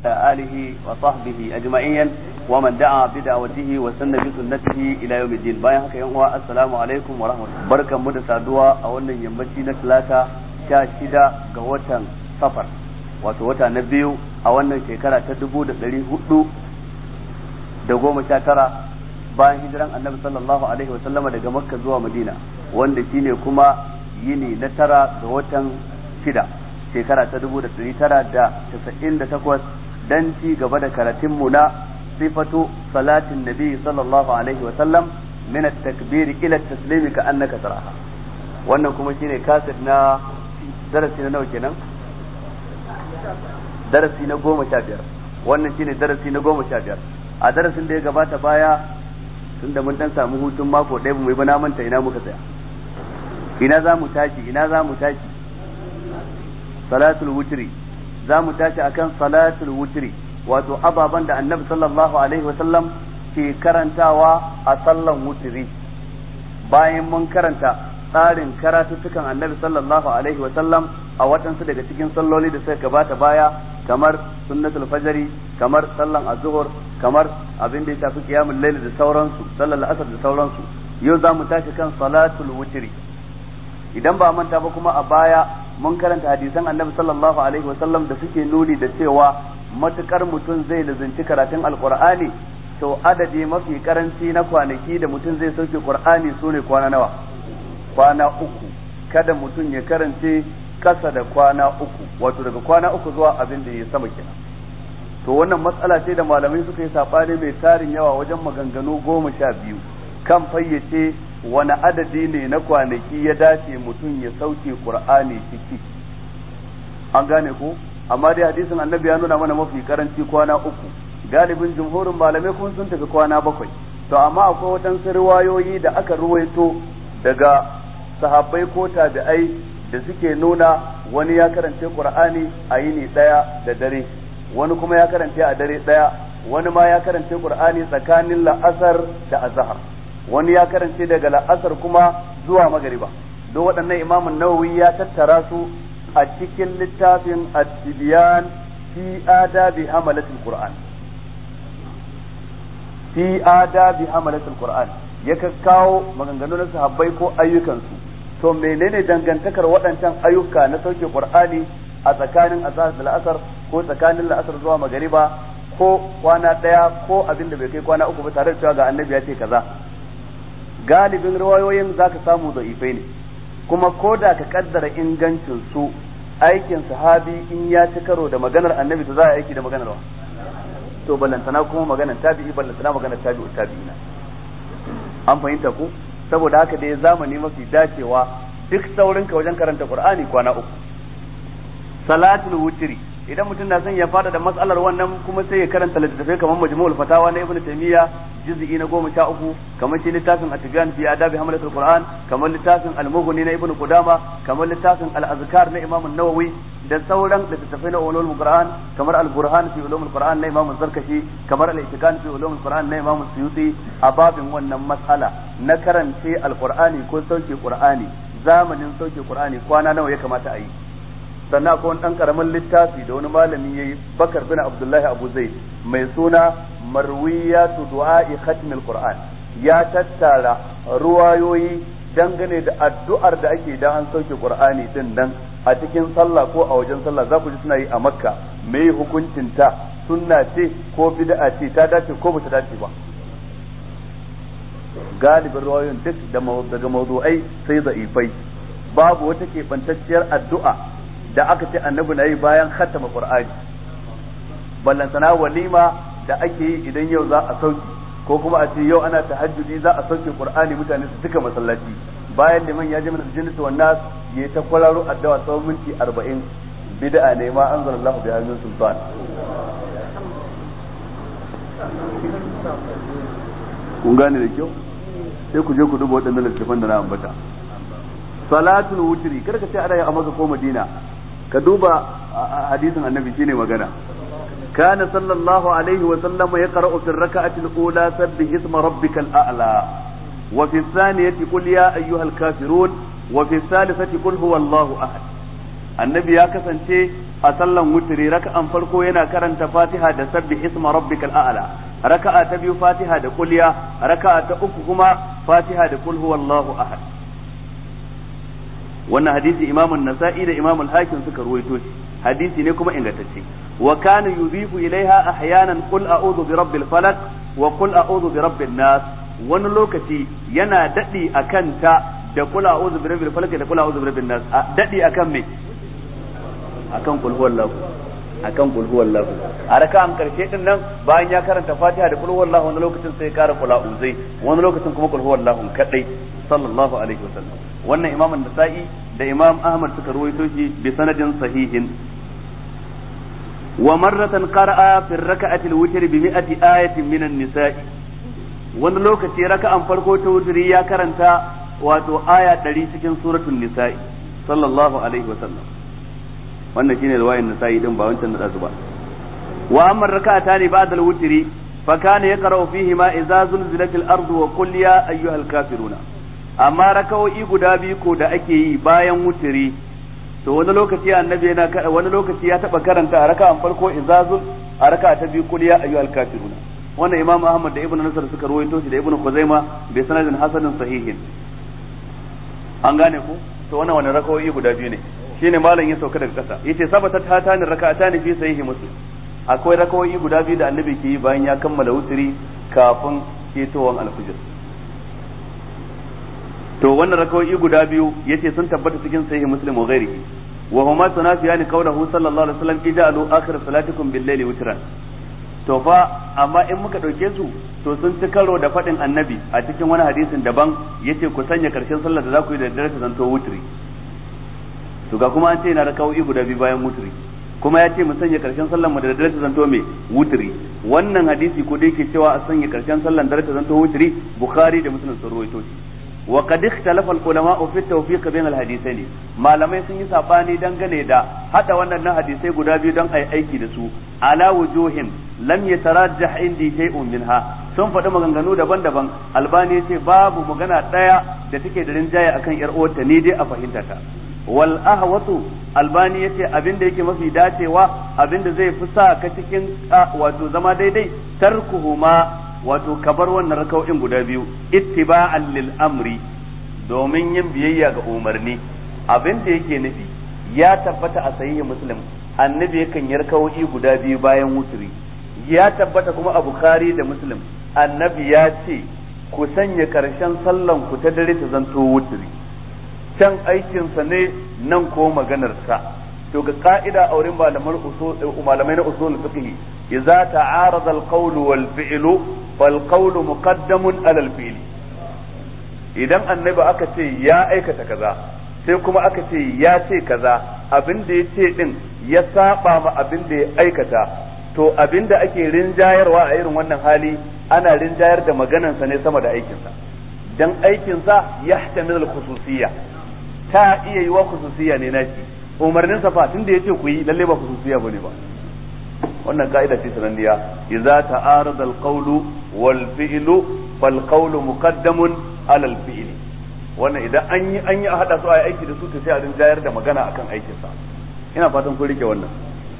آله وصحبه أجمعين ومن دعا بدعوته وسن بسنته إلى يوم الدين باين haka yan uwa assalamu alaikum wa rahmatullahi barkan mu da saduwa a wannan yammaci na talata sha shida ga watan safar wato wata na biyu a wannan shekara ta dubu da ɗari hudu da goma sha tara bayan hijiran annabi sallallahu alaihi wa sallama daga makka zuwa madina wanda shine kuma yini na tara ga watan shida shekara ta dubu da ɗari tara da casa'in da takwas dan ci gaba da karatunmu na sifatu salatin nabi sallallahu alaihi wasallam min at-takbir ila at-taslim ka annaka taraha wannan kuma shine kaset na darasi na nawa kenan darasi na goma sha biyar wannan shine darasi na goma sha biyar a darasin da ya gabata baya tunda mun dan samu hutun mako ɗaya mu yi ba na manta ina muka tsaya ina za mu tashi ina za mu tashi salatul wutri za mu tashi akan salatul wutri wato ababan da annabi sallallahu alaihi wasallam ke karantawa a sallan wutri bayan mun karanta tsarin karatuttukan annabi sallallahu alaihi wasallam a waɗansu daga cikin salloli da suka gabata baya kamar sunnatul fajri kamar sallan azhur kamar abin da ya shafi qiyamul layl da sauransu sallar asar da sauransu yau za mu tashi kan salatul wutri idan ba manta ba kuma a baya mun karanta hadisan annabi sallallahu alaihi wasallam da suke nuni da cewa matukar mutum zai lazanci karatun alqur'ani to adadi mafi karanci na kwanaki da mutum zai sauke qur'ani sune kwana nawa kwana uku kada mutum ya karance kasa da kwana uku wato daga kwana uku zuwa abin da ya sama kenan to wannan matsala ce da malamai suka yi sabani mai tarin yawa wajen maganganu goma sha biyu kan fayyace wani adadi ne na kwanaki ya dace mutum ya sauke qur'ani ciki an gane ko amma dai hadisin annabi ya nuna mana mafi karanci kwana uku galibin jumhurin malamai kun sun tafi kwana bakwai to amma akwai waɗansu riwayoyi da aka ruwaito daga sahabbai ko tabi'ai da suke nuna wani ya karance qur'ani a yini ɗaya da dare wani kuma ya karance a dare ɗaya wani ma ya karance qur'ani tsakanin la'asar da azhar wani ya karance daga la'asar kuma zuwa magariba don waɗannan imamun nawawi ya tattara su a cikin littafin at-tibyan fi adabi hamalatul qur'an fi adabi hamalatul qur'an ya kawo maganganu na sahabbai ko ayyukansu to menene dangantakar waɗancan ayyuka na sauke qur'ani a tsakanin azhar da la'asar ko tsakanin la'asar zuwa magariba ko kwana ɗaya ko abin da bai kai kwana uku ba tare da cewa ga annabi ya ce kaza galibin riwayoyin za ka samu da'ifai ne kuma ko da ka kaddara ingancin su aikin sahabi in ya ci karo da maganar annabi to za a aiki da maganar wa to ballantana kuma maganar tabi'i ballantana maganar tabi'u tabi'ina an fahimta ku saboda haka dai zamani mafi dacewa duk saurin ka wajen karanta qur'ani kwana uku salatul wutri idan mutum na son ya fada da matsalar wannan kuma sai ya karanta littattafai kamar majmu'ul fatawa na ibnu taymiya juz'i na goma sha uku kamar shi littafin at-tibyan fi adabi hamlatul qur'an kamar littafin al-mughni na ibnu qudama kamar littafin al-azkar na imam an-nawawi da sauran littattafai na ulumul qur'an kamar al-burhan fi ulumul qur'an na imam zarkashi kamar al-itikan fi ulumul qur'an na imam suyuti a babin wannan mas'ala na karance al-qur'ani ko sauke qur'ani zamanin sauke qur'ani kwana nawa ya kamata a yi sannan akwai wani ɗan ƙaramin littafi da wani malami ya yi bakar bin abdullahi abu zai mai suna marwiyatu du'a'i khatmil qur'an ya tattara ruwayoyi dangane da addu'ar da ake da an sauke qur'ani din nan a cikin sallah ko a wajen sallah za ku ji suna yi a makka me hukuncin ta sunna ce ko bid'a ce ta dace ko bata dace ba galibin ruwayoyin duk daga mawdu'ai sai da'ifai babu wata keɓantacciyar addu'a da aka ce annabi na yi bayan khatama qur'ani ballantana walima da ake yi idan yau za a sauki ko kuma a ce yau ana tahajjudi za a sauke qur'ani mutane su cika masallaci bayan liman ya ji min jinnatu wan nas yayi ta kwararo addu'a tsawon minti 40 bid'a ne ma anzalallahu biha min sultan kun gane da kyau sai ku je ku duba waɗannan littafan da na ambata salatul wutri kar ka ce ana yin a maka ko madina ka duba hadisin annabi shine magana kana sallallahu alaihi wa sallam yaqra'u fi rak'ati al-ula sabbih isma rabbikal a'la wa fi thaniyati qul ya ayyuhal kafirun wa fi thalithati qul huwallahu ahad annabi ya kasance a sallan wutiri raka'an farko yana karanta fatiha da sabbi isma rabbikal a'la raka'a ta biyu fatiha da kulya raka'a ta uku kuma fatiha da kul huwallahu ahad wannan hadisi imam an-nasa'i da imam al-hakim suka ruwaito shi hadisi ne kuma ingantacce wa kana yudhifu ilaiha ahyanan qul a'udhu bi rabbil falaq wa qul a'udhu bi rabbin nas wani lokaci yana dadi akan ta da qul a'udhu bi rabbil falaq da qul a'udhu bi rabbin nas dadi akan me akan kul huwallahu akan kul huwallahu a raka'an karshe din nan bayan ya karanta Fatiha da kul huwallahu wani lokacin sai ya kara kul a'udhu wani lokacin kuma kul huwallahu kadai sallallahu alaihi wasallam wannan imam an-nasa'i da imam ahmad suka ruwaito shi bi sanadin sahihin wa marratan qara'a fi rak'ati al-witr bi mi'ati ayatin min an-nisa'i wani lokaci raka'an farko ta wutri ya karanta wato aya 100 cikin suratul nisa'i sallallahu alaihi wasallam wannan shine riwayar nisa'i din ba wancan da ba wa amma raka'atani ba'da al-witri fa kana yaqra'u fihi ma idza zulzilatil ardu wa qul ya ayyuhal kafiruna amma rakawoyi guda biyu ko da ake yi bayan wutiri to wani lokaci annabi yana wani lokaci ya taba karanta a raka'an farko izazul a raka'a ta biyu kuliya ayyuhal kafiruna wannan imam ahmad da ibnu nasr suka rawaito shi da ibnu khuzaima bi sanadin hasanin sahihin an gane ku to wannan wani rakawoyi guda biyu ne shine malam ya sauka daga kasa yace sabata ta tani raka'atani fi sahihi muslim akwai rakawoyi guda biyu da annabi ke yi bayan ya kammala wutiri kafin ketowan alfijir to wannan rakawoyi guda biyu yace sun tabbata cikin sahih muslim wa ghairihi wa huma tunafiyani qawluhu sallallahu alaihi wasallam ij'alu akhir salatikum bil layli witran to fa amma in muka dauke su to sun ci karo da fadin annabi a cikin wani hadisin daban yace ku sanya karshen sallar da za ku yi da daddare ta zanto wutri to ga kuma an ce na rakawoyi guda biyu bayan wutri kuma ya ce mu sanya karshen sallar mu da daddare ta zanto me wutri wannan hadisi ko da yake cewa a sanya karshen sallar da ta zanto wutri bukhari da muslim sun rawaito shi وقد اختلف العلماء في التوفيق بين الحديثين malamai sun yi sabani dangane da hada wannan hadisai guda biyu don ai aiki da su ala wujuhin lam yatarajjah indi shay'un minha sun faɗi maganganu daban-daban albani yace babu magana ɗaya da take da rinjaye akan yar uwarta ni dai a fahimta ta wal ahwatu albani yace abin da yake mafi dacewa abin da zai fi sa ka cikin wato zama daidai tarkuhuma wato kabar wannan raka'o'in guda biyu ittiba'an lil amri domin yin biyayya ga umarni abin da yake nufi ya tabbata a sahihi muslim annabi yakan yi raka'o'i guda biyu bayan wuturi ya tabbata kuma a bukhari da muslim annabi ya ce ku sanya karshen sallan ku ta dare ta zanto wuturi can aikinsa ne nan ko maganarsa to ga ka'ida a wurin malamai na usul fiqh idza ta'arada al-qawl wal fi'lu fal qawlu muqaddamun ala al-fi'l idan annabi aka ce ya aikata kaza sai kuma aka ce ya ce kaza abin da ya ce din ya saba ma abin da ya aikata to abin da ake rinjayarwa a irin wannan hali ana rinjayar da maganansa ne sama da aikinsa dan aikinsa yahtamil al-khususiyya ta iya yi wa khususiyya ne nashi umarnin sa fa tunda yace ku yi lalle ba khususiya bane ba wannan ka'ida ce sananniya idza ta'arada al-qawlu wal fi'lu fal qawlu muqaddamun ala al-fi'l wannan idan an yi an yi a hada su a aiki da su to sai a rinjayar da magana akan aikin sa ina fatan kun rike wannan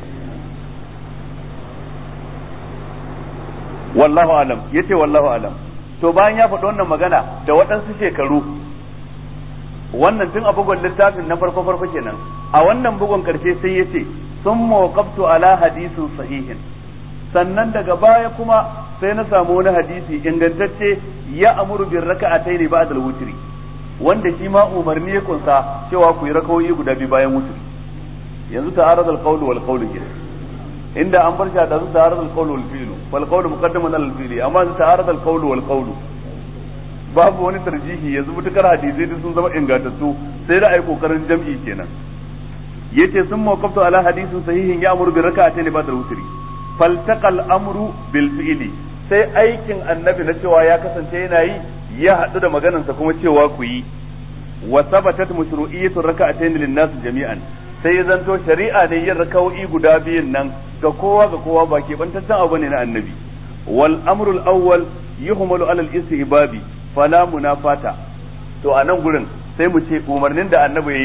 wallahu alam yace wallahu alam to bayan ya faɗi wannan magana da waɗansu shekaru wannan tun a bugun littafin na farko farko kenan a wannan bugun karshe sai yace sun mawqaftu ala hadisin sahihin sannan daga baya kuma sai na samu wani hadisi ingantacce ya amuru bin raka'atayn ba'da al-wutri wanda shi ma umarni ya kunsa cewa ku yi rakawoyi guda biyu bayan wutri yanzu ta'arad al-qawl wal qawl inda an bar shi da su ta'arad al-qawl wal fi'l wal qawl muqaddaman ala al-fi'l amma ta'arad al-qawl wal qawl babu wani tarjihi yanzu mutukar hadisai duk sun zama ingantattu sai da ai kokarin jam'i kenan yace sun mawqaftu ala hadisin sahihin ya amuru bi rak'atayn ba'da al-witri faltaqal amru bil fi'li sai aikin annabi na cewa ya kasance yana yi ya haɗu da maganarsa kuma cewa ku yi wa sabatat mashru'iyyatu rak'atayn lin nas jami'an sai ya zanto shari'a ne yin raka'o'i guda biyun nan ga kowa ga kowa ba ke bantaccen abu ne na annabi wal amrul awwal yuhmalu ala al-istihbabi fala munafata to a nan gurin sai mu ce umarnin da annabi yayi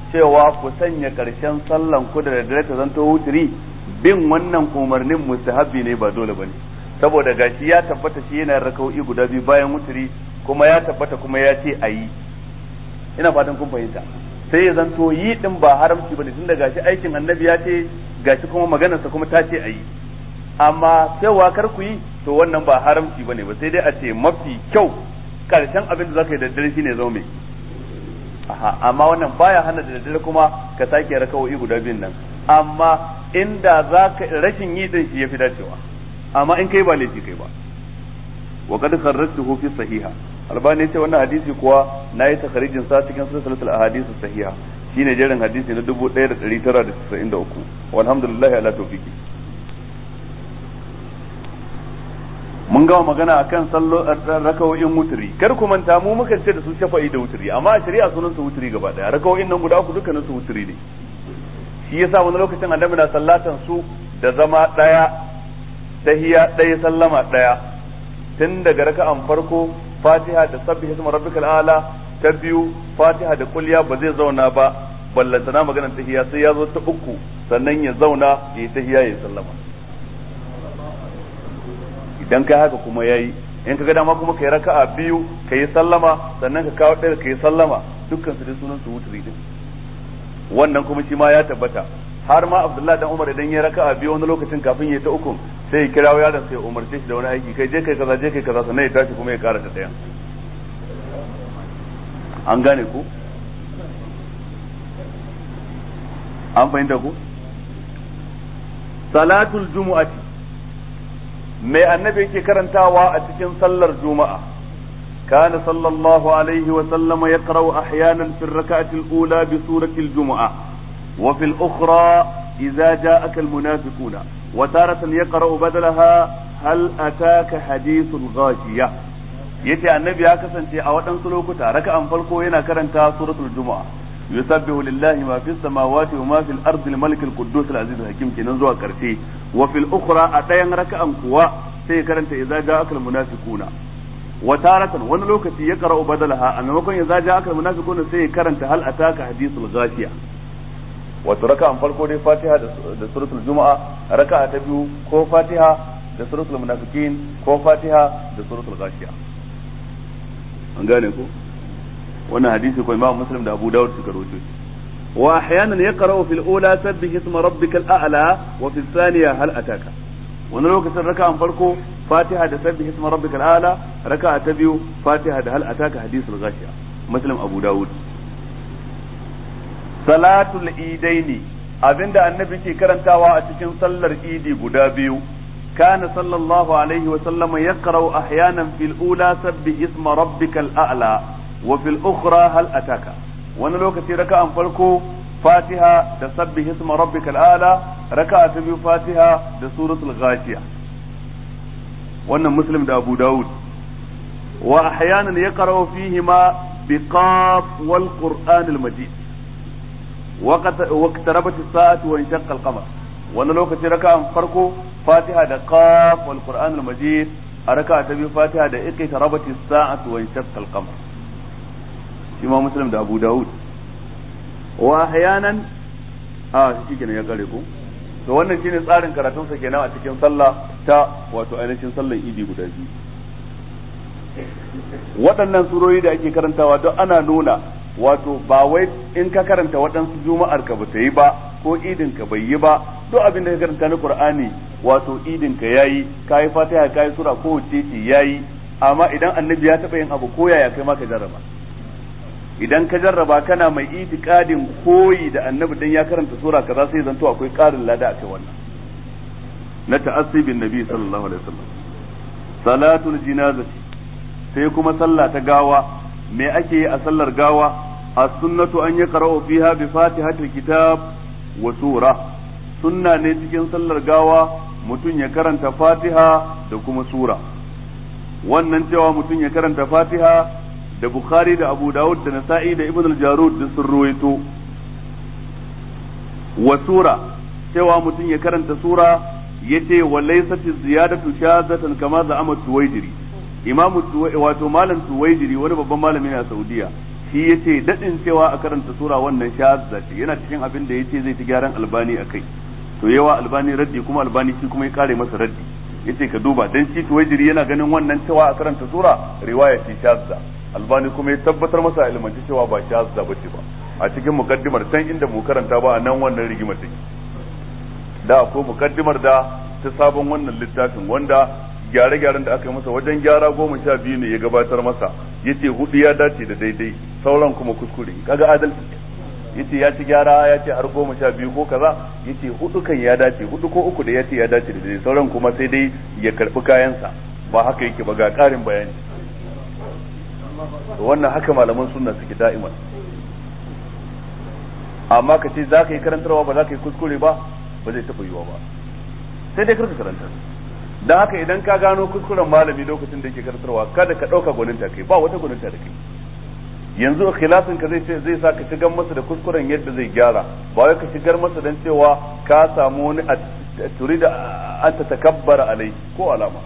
cewa ku sanya karshen sallan ku da daddare ta zanto wuturi bin wannan umarnin mustahabbi ne ba dole bane saboda gashi ya tabbata shi yana raka'o'i guda biyu bayan wuturi kuma ya tabbata kuma ya ce ayi ina fatan kun fahimta sai ya zanto yi din ba haramci bane tunda gashi aikin annabi ya ce gashi kuma maganarsa kuma ta ce ayi amma cewa kar ku yi to wannan ba haramci bane ba sai dai a ce mafi kyau karshen abin da zaka yi da daddare shine zo mai aha amma wannan baya hana da daddare kuma ka sake rakawoyi guda biyun nan amma inda zaka rashin yi din shi yafi dacewa amma in kai ba laifi kai ba wa qad kharrajtuhu fi sahiha albani ce wannan hadisi kuwa nayi takharijin sa cikin silsilatul ahadith sahiha shine jerin hadisi na 1993 walhamdulillah ala tawfiqi mun gama magana akan sallo rakawoyin wuturi kar ku manta mu muka ce da su shafa'i da wuturi amma a shari'a sunan su wuturi gaba daya rakawoyin nan guda uku dukkanin su wuturi ne shi yasa wani lokacin annabi na sallatan su da zama daya tahiya daya sallama daya tun daga raka'an farko fatiha da sabbi hisma rabbikal ala ta biyu fatiha da kulliya ba zai zauna ba ballantana maganar tahiya sai ya zo ta uku sannan ya zauna ya yi tahiya ya sallama idan kai haka kuma yayi in ka ga dama kuma kai raka'a biyu kai sallama sannan ka kawo ɗaya kai sallama dukkan su dai sunan su wutri din wannan kuma shi ma ya tabbata har ma Abdullahi dan Umar idan ya raka'a biyu wani lokacin kafin ya ta ukun sai ya kirawo yaron sai ya umarce shi da wani aiki kai je kai kaza je kai kaza sannan ya tashi kuma ya kara ta ɗayan an gane ku an fahimta ku salatul jumu'ati mai annabi yake karantawa a cikin sallar juma'a kana sallallahu alaihi wa sallama yaqra'u ahyanan fi ar-rak'ati al-ula bi surati al-jumu'a wa fi al-ukhra idza ja'aka al-munafiquna wa taratan yaqra'u badalaha hal ataka hadithul ghashiya yace annabi ya kasance a waɗansu lokuta raka'an farko yana karanta suratul jumu'a yusabbihu lillahi ma fis samawati wa ma fil ardi al-malik al-quddus al-aziz al-hakim kenan zuwa karshe wa fil ukhra a ɗayan raka'an kuwa sai ya karanta idza ja'aka al-munafiquna wa taratan wani lokaci ya qara'u badalaha a maimakon idza ja'aka al-munafiquna sai ya karanta hal ataka hadithul ghashiya wato raka'an farko dai fatiha da suratul juma'a raka'a ta biyu ko fatiha da suratul munafiqin ko fatiha da suratul ghashiya an gane ko wannan hadisi ko imam muslim da abu dawud suka rawaito shi wa ahyanan yaqra'u fil ula sabbih isma rabbikal a'la wa fil thaniya hal ataka wani lokacin raka'an farko fatiha da sabbih isma rabbikal a'la raka'a ta biyu fatiha da hal ataka hadisul ghashiya muslim abu dawud salatul idaini abinda annabi ke karantawa a cikin sallar idi guda biyu كان صلى الله عليه وسلم يقرأ أحيانا في الأولى سبح اسم ربك الأعلى وفي الأخرى هل أتاك وانا لو كتي ركعة فالكو فاتحة تسبح اسم ربك الأعلى ركعة تبي فاتحة سورة الغاشية وانا مسلم ده أبو داود وأحيانا يقرأ فيهما بقاف والقرآن المجيد واقتربت الساعة وانشق القمر wani lokaci raka'an farko fatiha da qaf wal qur'an al majid a raka'a ta biyu fatiha da iqta rabati sa'atu wa inshaqqa al qamar imam muslim da abu daud wa ahyanan a shi kenan ya kare ko to wannan shine tsarin karatun sa kenan a cikin sallah ta wato ainihin sallar idi guda biyu waɗannan surori da ake karantawa don ana nuna wato ba wai in ka karanta waɗansu juma'ar ka ba ta yi ba ko idin ka bai yi ba duk abin da ka karanta na qur'ani wato idin ka yayi kai fatiha kai sura ko wace ce yayi amma idan annabi ya taba yin abu ko yaya kai ma ka jarraba idan ka jarraba kana mai itikadin koyi da annabi dan ya karanta sura kaza sai zanto akwai karin lada akai wannan na ta'assibin nabi sallallahu alaihi wasallam salatul jinazati sai kuma sallah ta gawa me ake yi a sallar gawa as-sunnatu an yaqra'u fiha bi fatihatil kitab wa sura sunna ne cikin sallar gawa mutum ya karanta fatiha da kuma sura wannan cewa mutum ya karanta fatiha da bukhari da abu dawud da nasa'i da ibn al-jarud da sun ruwaito wa sura cewa mutum ya karanta sura yace wa laysat ziyadatu shazatan kama da amat tuwaidiri imamu wato malam tuwaidiri wani babban malami ne a saudiya shi yace dadin cewa a karanta sura wannan shazza ce yana cikin abin da yace zai ta gyaran albani akai to yawa albani raddi kuma albani shi kuma ya kare masa raddi yace ka duba dan shi tuwajiri yana ganin wannan cewa a karanta sura riwaya ce shazza albani kuma ya tabbatar masa ilmanci cewa ba shazza bace ba a cikin mukaddimar can inda mu karanta ba a nan wannan rigimar take da ko mukaddimar da ta sabon wannan littafin wanda gyare-gyaren da aka yi masa wajen gyara goma sha biyu ne ya gabatar masa yace hudu ya dace da daidai sauran kuma kuskure kaga adalci yace ya ci gyara ya ce har goma sha biyu ko kaza yace hudu kan ya dace hudu ko uku da ya ce ya dace da daidai sauran kuma sai dai ya karbi kayansa ba haka yake ba ga karin bayani wannan haka malaman sunna suke da'iman amma ka ce za ka yi karantarwa ba za ka yi kuskure ba ba zai taɓa yiwa ba sai dai karka karanta don haka idan ka gano kuskuren malami lokacin da yake karantarwa kada ka ɗauka gwaninta kai ba wata gwaninta da kai yanzu ikhlasin ka zai zai sa ka shigar masa da kuskuren yadda zai gyara ba wai ka shigar masa dan cewa ka samu wani turida an ta takabbara alai ko alama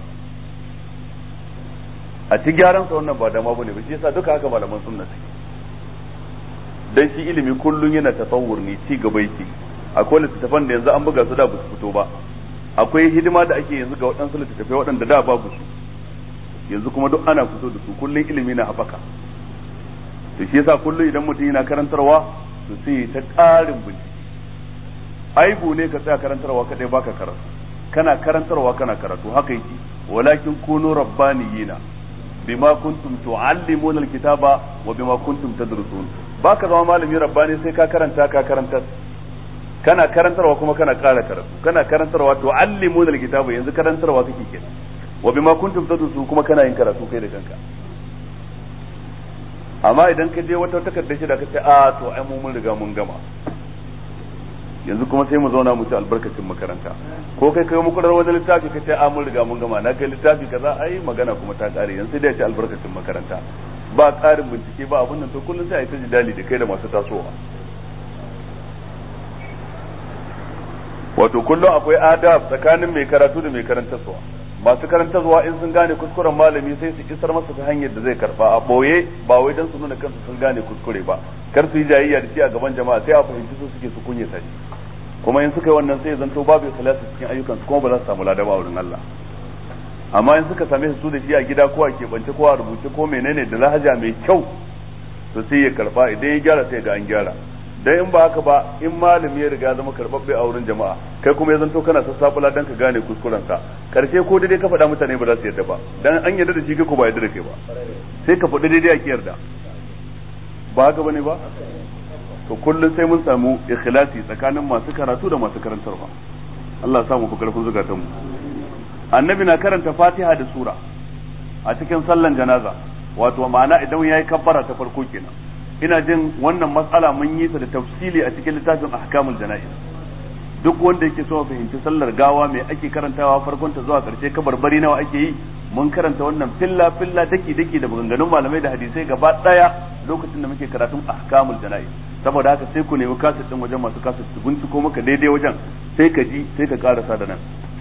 a ci gyaran sa wannan ba dama bane ba shi yasa duka haka malaman sunna suke dan shi ilimi kullun yana tasawur ne ci gaba yake akwai littattafan da yanzu an buga su da ba su fito ba akwai hidima da ake yanzu ga waɗansu littattafai waɗanda da babu su yanzu kuma duk ana fito da su kullun ilimi na haɓaka to shi yasa kullum idan mutum yana karantarwa to sai ta ƙarin bincike aibu ne ka tsaya karantarwa kadai baka karatu kana karantarwa kana karatu haka yake walakin kunu rabbaniyina bima kuntum tuallimuna alkitaba wa bima kuntum tadrusun baka zama malami rabbani sai ka karanta ka karantar kana karantarwa kuma kana ƙara karatu kana karantarwa tuallimuna alkitaba yanzu karantarwa kake kenan wa bima kuntum tadrusun kuma kana yin karatu kai da kanka amma idan ka je wata takardar shi da ka ce a to ai mu mun riga mun gama yanzu kuma sai mu zauna mu ci albarkacin makaranta ko kai kai muku wani littafi ka ce a mun riga mun gama na kai littafi kaza ai magana kuma ta kare yanzu sai dai ci albarkacin makaranta ba ƙarin bincike ba abin nan to kullum sai a yi ta jidali da kai da masu tasowa wato kullum akwai adab tsakanin mai karatu da mai karantarwa masu karantarwa in sun gane kuskuren malami sai su isar masa ta hanyar da zai karba a boye ba wai dan su nuna kansu sun gane kuskure ba kar su yi jayayya da shi a gaban jama'a sai a fahimci su suke su kunyata shi kuma in suka yi wannan sai zanto babu ikhlasi cikin ayyukan su kuma ba za su samu ladaba a wurin Allah amma in suka same su da shi a gida ko a keɓance ko a rubuce ko menene da lahaja mai kyau to sai ya karba idan ya gyara sai ga an gyara dan in ba haka ba in malami ya riga zama karbabbe a wurin jama'a kai kuma ya zanto kana sassabula dan ka gane kuskuren sa karshe ko daidai ka faɗa mutane ba za su yarda ba dan an yarda da shi kai ko ba yarda da kai ba sai ka faɗi daidai a ki yarda ba haka bane ba to kullum sai mun samu ikhlasi tsakanin masu karatu da masu karantarwa Allah ya samu ku karfin zukatan mu annabi na karanta fatiha da sura a cikin sallan janaza wato ma'ana idan yayi kabbara ta farko kenan ina jin wannan matsala mun yi ta da tafsili a cikin littafin ahkamul jana'iz duk wanda yake so fahimci sallar gawa mai ake karantawa farkon ta zuwa karshe kabarbari nawa ake yi mun karanta wannan filla filla daki daki da maganganun malamai da hadisai gaba daya lokacin da muke karatun ahkamul jana'iz saboda haka sai ku nemi kaset din wajen masu kaset su binciko maka daidai wajen sai ka ji sai ka karasa da nan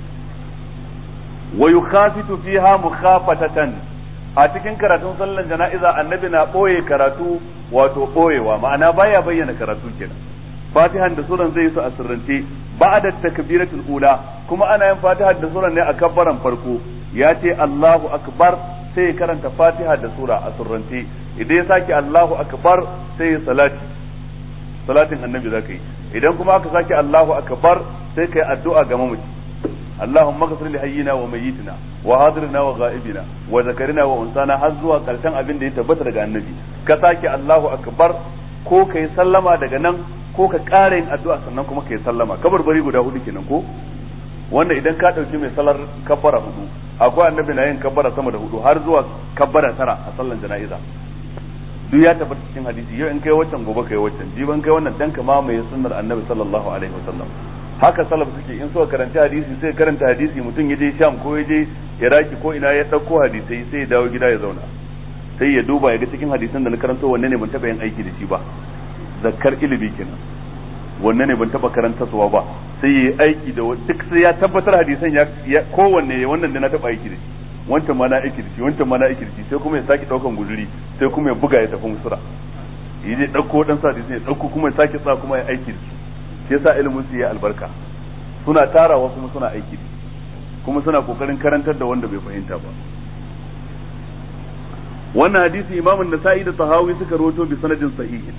wa yukhafitu fiha mukhafatatan a cikin karatun sallan jana'iza annabi na ɓoye karatu wato ɓoyewa ma'ana baya bayyana karatu kenan fatihan da suran zai su a sirrance ba'da takbiratul ula kuma ana yin fatiha da suran ne a kabbaran farko ya ce Allahu akbar sai ya karanta fatiha da sura a sirrance idan ya sake Allahu akbar sai ya salati salatin annabi zaka yi idan kuma aka sake Allahu akbar sai kai addu'a ga mamaci اللهم اغفر لحينا وميتنا وحاضرنا وغائبنا وذكرنا وانسانا har zuwa karshen abin da ya tabbata daga annabi ka sake Allahu akbar ko kai sallama daga nan ko ka ƙara yin addu'a sannan kuma kai sallama kabarbari guda hudu kenan ko wanda idan ka dauki mai salar kabbara hudu akwai annabi na yin kabbara sama da hudu har zuwa kabbara tara a sallan jana'iza duk ya tabbata cikin hadisi yau in kai waccan gobe kai waccan jiban kai wannan dan ka mamaye sunnar annabi sallallahu alaihi wasallam haka salaf suke in suka karanta hadisi sai karanta hadisi mutum ya je sham ko ya je iraki ko ina ya dauko hadisai sai ya dawo gida ya zauna sai ya duba ya ga cikin hadisan da na karanto wanne ne ban taba yin aiki da shi ba zakkar ilimi kenan wanne ne ban taba karanta suwa ba sai ya yi aiki da duk sai ya tabbatar hadisan ya kowanne wannan da na taba aiki da shi wancan ma na aiki da shi wancan ma na aiki da shi sai kuma ya saki daukan guzuri sai kuma ya buga ya tafi musura yi je ɗauko ɗan sa hadisi ya ɗauko kuma ya sake sa kuma ya aiki da su shi yasa ilimin su ya albarka suna tarawa kuma suna aiki da kuma suna kokarin karantar da wanda bai fahimta ba wannan hadisi imamun nasa'i da tahawi suka rawaito bi sanadin sahihin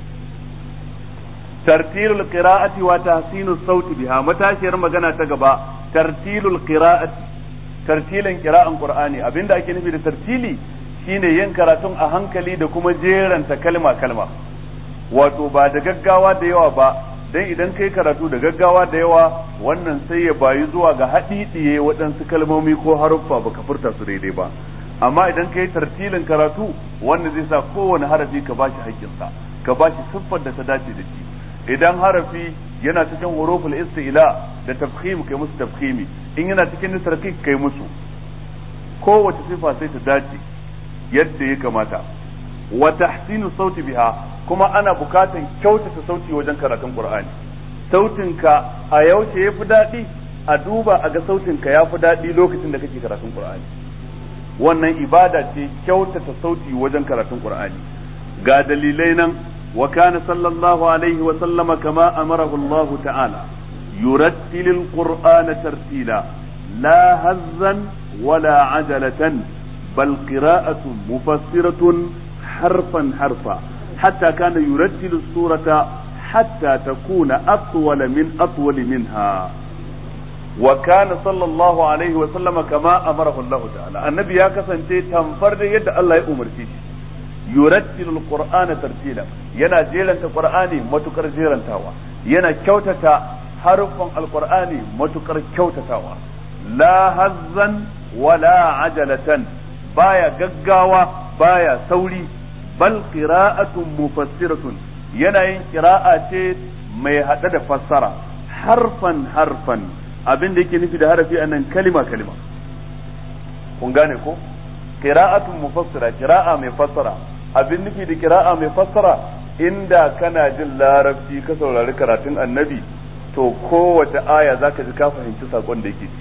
tartilul qira'ati wa tahsinus sauti biha matashiyar magana ta gaba tartilul qira'ati tartilin qira'an qur'ani abinda ake nufi da tartili shine yin karatun a hankali da kuma jeranta kalma kalma wato ba da gaggawa da yawa ba dan idan kai karatu da gaggawa da yawa wannan sai ya bayi zuwa ga haɗiɗiye waɗansu kalmomi ko haruffa baka furta su daidai ba amma idan kai tartilin karatu wannan zai sa kowane harafi ka bashi haƙƙinsa ka bashi siffar da ta dace da shi idan harafi yana cikin huruful istila da tafkhim kai musu tafkhimi in yana cikin nisarki kai musu kowace sifa sai ta dace yadda ya kamata wa tahsinu sauti biha kuma ana bukatan kyautata sauti wajen karatun qur'ani sautinka a yaushe yafi daɗi a duba a ga sautinka ya fi daɗi lokacin da kake karatun qur'ani wannan ibada ce kyautata sauti wajen karatun qur'ani ga dalilai nan وكان صلى الله عليه وسلم كما أمره الله تعالى يرتل القرآن ترتيلا لا هزا ولا عجلة بل قراءة مفسرة حرفا حرفا حتى كان يرتل السورة حتى تكون أطول من أطول منها وكان صلى الله عليه وسلم كما أمره الله تعالى النبي يا كسن تنفرد يد الله يأمر فيه yurattilu alqur'ana tartila yana jeranta qur'ani matukar jerantawa yana kyautata harufan alqur'ani matukar kyautatawa la hazzan wala ajalatan baya gaggawa baya sauri bal qira'atun mufassiratun yana yin qira'a ce mai hada da fassara harfan harfan abin da yake nufi da harafi anan kalima kalima kun gane ko qira'atun mufassira qira'a mai fassara abin nufi da kira'a mai fassara inda kana jin larabci ka saurari karatun annabi to kowace aya zaka ji ka fahimci sakon da yake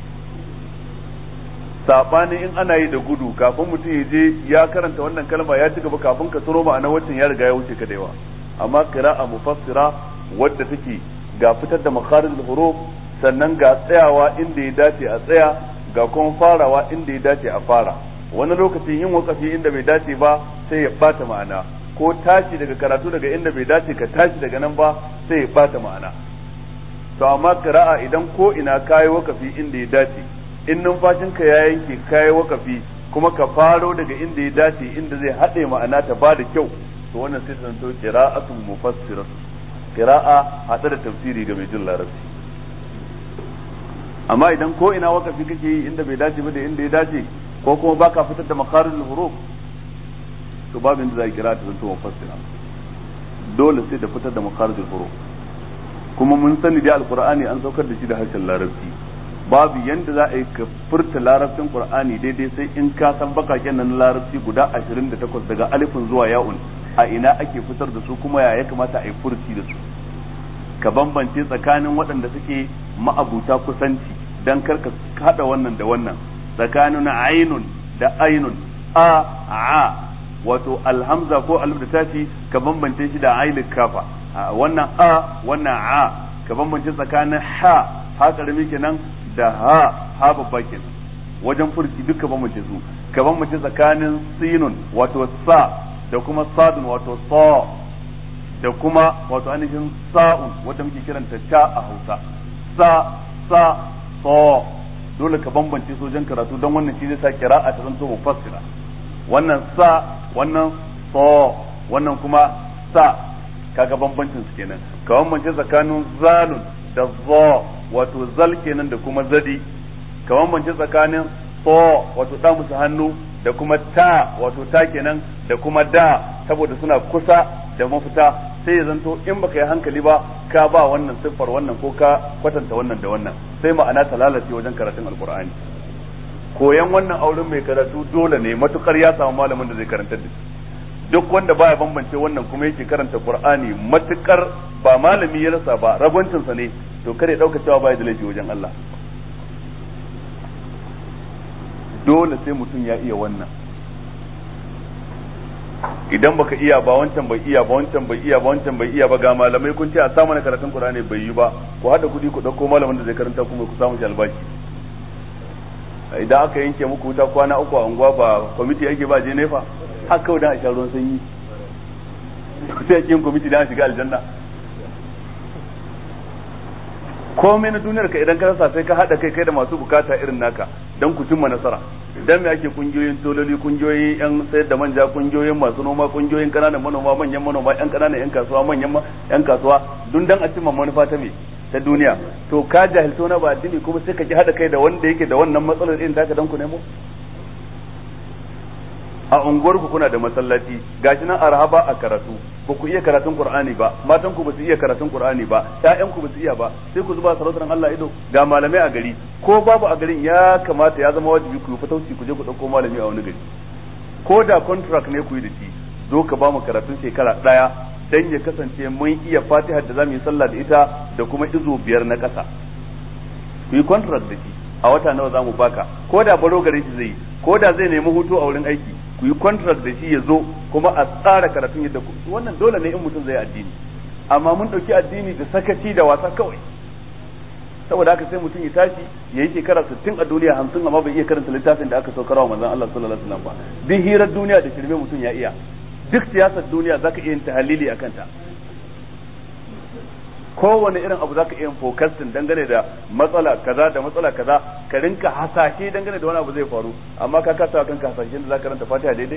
sabani in ana yi da gudu kafin mutum ya je ya karanta wannan kalma ya ci gaba kafin ka tsoro ma'ana waccan ya riga ya wuce ka da yawa amma kira'a mufassira wadda take ga fitar da makharijul huruf sannan ga tsayawa inda ya dace a tsaya ga kuma farawa inda ya dace a fara wani lokacin yin wakafi inda bai dace ba sai ya bata ma'ana ko tashi daga karatu daga inda bai dace ka tashi daga nan ba sai ya bata ma'ana to amma qira'a idan ko ina kayi wakafi inda ya dace in numfashinka ya yanke kayi wakafi kuma ka faro daga inda ya dace inda zai haɗe ma'ana ta ba da kyau to wannan sai ta zanto qira'atun mufassirat qira'a hada da tafsiri ga mai jin larabci amma idan ko ina wakafi kake yi inda bai dace ba da inda ya dace ko kuma baka fitar da makarin huruf to babin da za kira ta zanto mufassira dole sai da fitar da makarin huruf kuma mun sani da alqur'ani an saukar da shi da harshen larabci babu yanda za a yi ka furta larabcin qur'ani daidai sai in ka san bakaken nan larabci guda 28 daga alifin zuwa ya'un a ina ake fitar da su kuma ya ya kamata a yi furci da su ka bambance tsakanin waɗanda suke ma'abuta kusanci dan karka hada wannan da wannan tsakanin ainun da ainun a a wato alhamza ko alif da tafi ka bambance shi da ainul kafa wannan a wannan a ka bambance tsakanin ha ha karami kenan da ha ha babba kenan wajen furci duka bambance su ka bambance tsakanin sinun wato sa da kuma sadun wato sa da kuma wato ainihin sa'un wanda muke kiranta ta a Hausa sa sa sa dole ka bambance su wajen karatu don wannan shi zai sa kira'a ta zanto mufassira wannan sa wannan sa wannan kuma sa kaga bambancin su kenan ka bambance tsakanin zalun da za wato zal kenan da kuma zadi ka bambance tsakanin so wato da musu hannu da kuma ta wato ta kenan da kuma da saboda suna kusa da mafita sai ya zanto in baka yi hankali ba ka ba wannan siffar wannan ko ka kwatanta wannan da wannan sai ma'ana ta lalace wajen karatun alkur'ani koyan wannan auren mai karatu dole ne matukar ya samu malamin da zai karantar da shi duk wanda baya bambance wannan kuma yake karanta qur'ani matukar ba malami ya rasa ba ragwancinsa ne to kare dauka cewa baya da laifi wajen Allah dole sai mutum ya iya wannan idan baka iya ba wancan bai iya ba wancan bai iya ba wancan bai iya ba ga malamai kun ce a samu na karatun Qur'ani bai yi ba ku hada kuɗi ku dauko malamin da zai karanta kuma ku samu shi albashi idan aka yanke muku wuta kwana uku a unguwa ba kwamiti yake ba je nefa haka kawai dan a sha ruwan sanyi sai ake yin kwamiti dan a shiga aljanna komai na duniyar ka idan ka rasa sai ka hada kai kai da masu bukata irin naka dan ku cimma nasara idan me ake kungiyoyin tololi kungiyoyin yan sayar da manja kungiyoyin masu noma kungiyoyin kananan manoma manyan manoma yan kananan yan kasuwa manyan yan kasuwa dun dan a cimma manufa ta me ta duniya to ka jahilto na ba addini kuma sai ka ki hada kai da wanda yake da wannan matsalar irin taka dan ku nemo a unguwar ku kuna da masallaci gashi nan arhaba a karatu ba ku iya karatun qur'ani ba matan ku ba su iya karatun qur'ani ba ƴaƴan ku ba su iya ba sai ku zuba sarautar Allah ido ga malamai a gari ko babu a garin ya kamata ya zama wajibi ku yi fatauci ku je ku dauko malami a wani gari ko da contract ne ku yi da shi zo ka ba mu karatun shekara daya dan ya kasance mun iya Fatiha da zamu yi sallah da ita da kuma izo biyar na ƙasa ku yi contract da shi a wata nawa zamu baka ko da baro gare shi zai yi ko da zai nemi hutu a wurin aiki ku yi contract da shi ya zo kuma a tsara karatun yadda ku wannan dole ne in mutum zai addini amma mun ɗauki addini da sakaci da wasa kawai saboda haka sai mutum ya tashi ya yi shekara sittin a duniya hamsin amma bai iya karanta littafin da aka saukar wa manzon Allah sallallahu alaihi wasallam ba duk hirar duniya da shirme mutum ya iya duk siyasar duniya zaka iya yin tahalili akan ta kowane irin abu zaka iya fokasin dangane da matsala kaza da matsala kaza ka rinka hasashe dangane da wani abu zai faru amma ka kasa kanka hasashe da zaka ranta fatiha daidai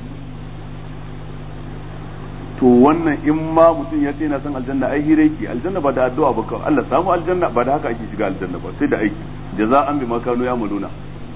to wannan in ma mutum ya ce na san aljanna ai hira yake aljanna ba da addu'a ba kawai Allah samu aljanna ba da haka ake shiga aljanna ba sai da aiki jaza'an bima kanu ya'maluna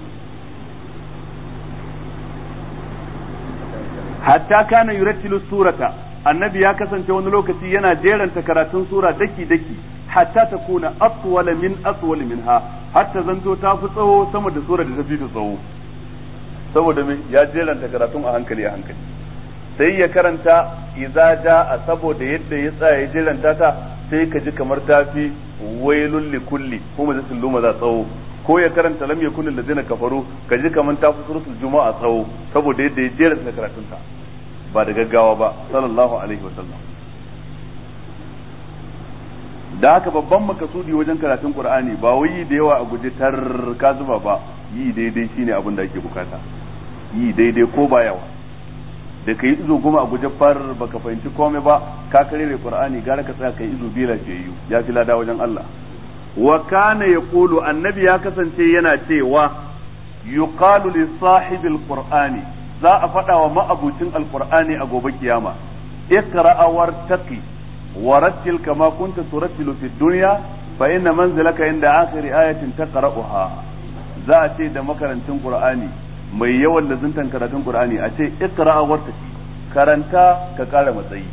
hatta kana yurattilu surata annabi ya kasance wani lokaci yana jeranta karatun sura daki daki hatta ta kuna aswala min aswal minha hatta zanto ta fi tsawo sama da sura da ta fi tsawo saboda me ya jeranta karatun a hankali a hankali sai ya karanta idza jaa saboda yadda ya tsaya ya jeranta ta sai ka ji kamar ta fi wailul likulli kuma zai luma za tsawo ko ya karanta lam yakun allazina kafaru ka ji kamar ta fi suratul juma'a tsawo saboda yadda ya jeranta karatun ta ba da gaggawa ba sallallahu alaihi wasallam da haka babban makasudi wajen karatun qur'ani ba wai da yawa a guje tar ka zuba ba yi daidai shine abin da ake bukata yi daidai ko ba yawa da kai izo goma a guje far baka fahimci komai ba ka karere qur'ani gara ka tsaya kai izo bila jayyu ya fi lada wajen Allah wa kana yaqulu annabi ya kasance yana cewa yuqalu li sahibil qur'ani za a faɗa wa ma'abucin alqur'ani a gobe kiyama iqra wartaqi warattil kama kunta turattilu fid dunya fa inna manzilaka inda akhir ayatin taqra'uha za a ce da makarantin qur'ani mai yawan lazuntan karatun qur'ani a ce iqra wartaqi karanta ka kara matsayi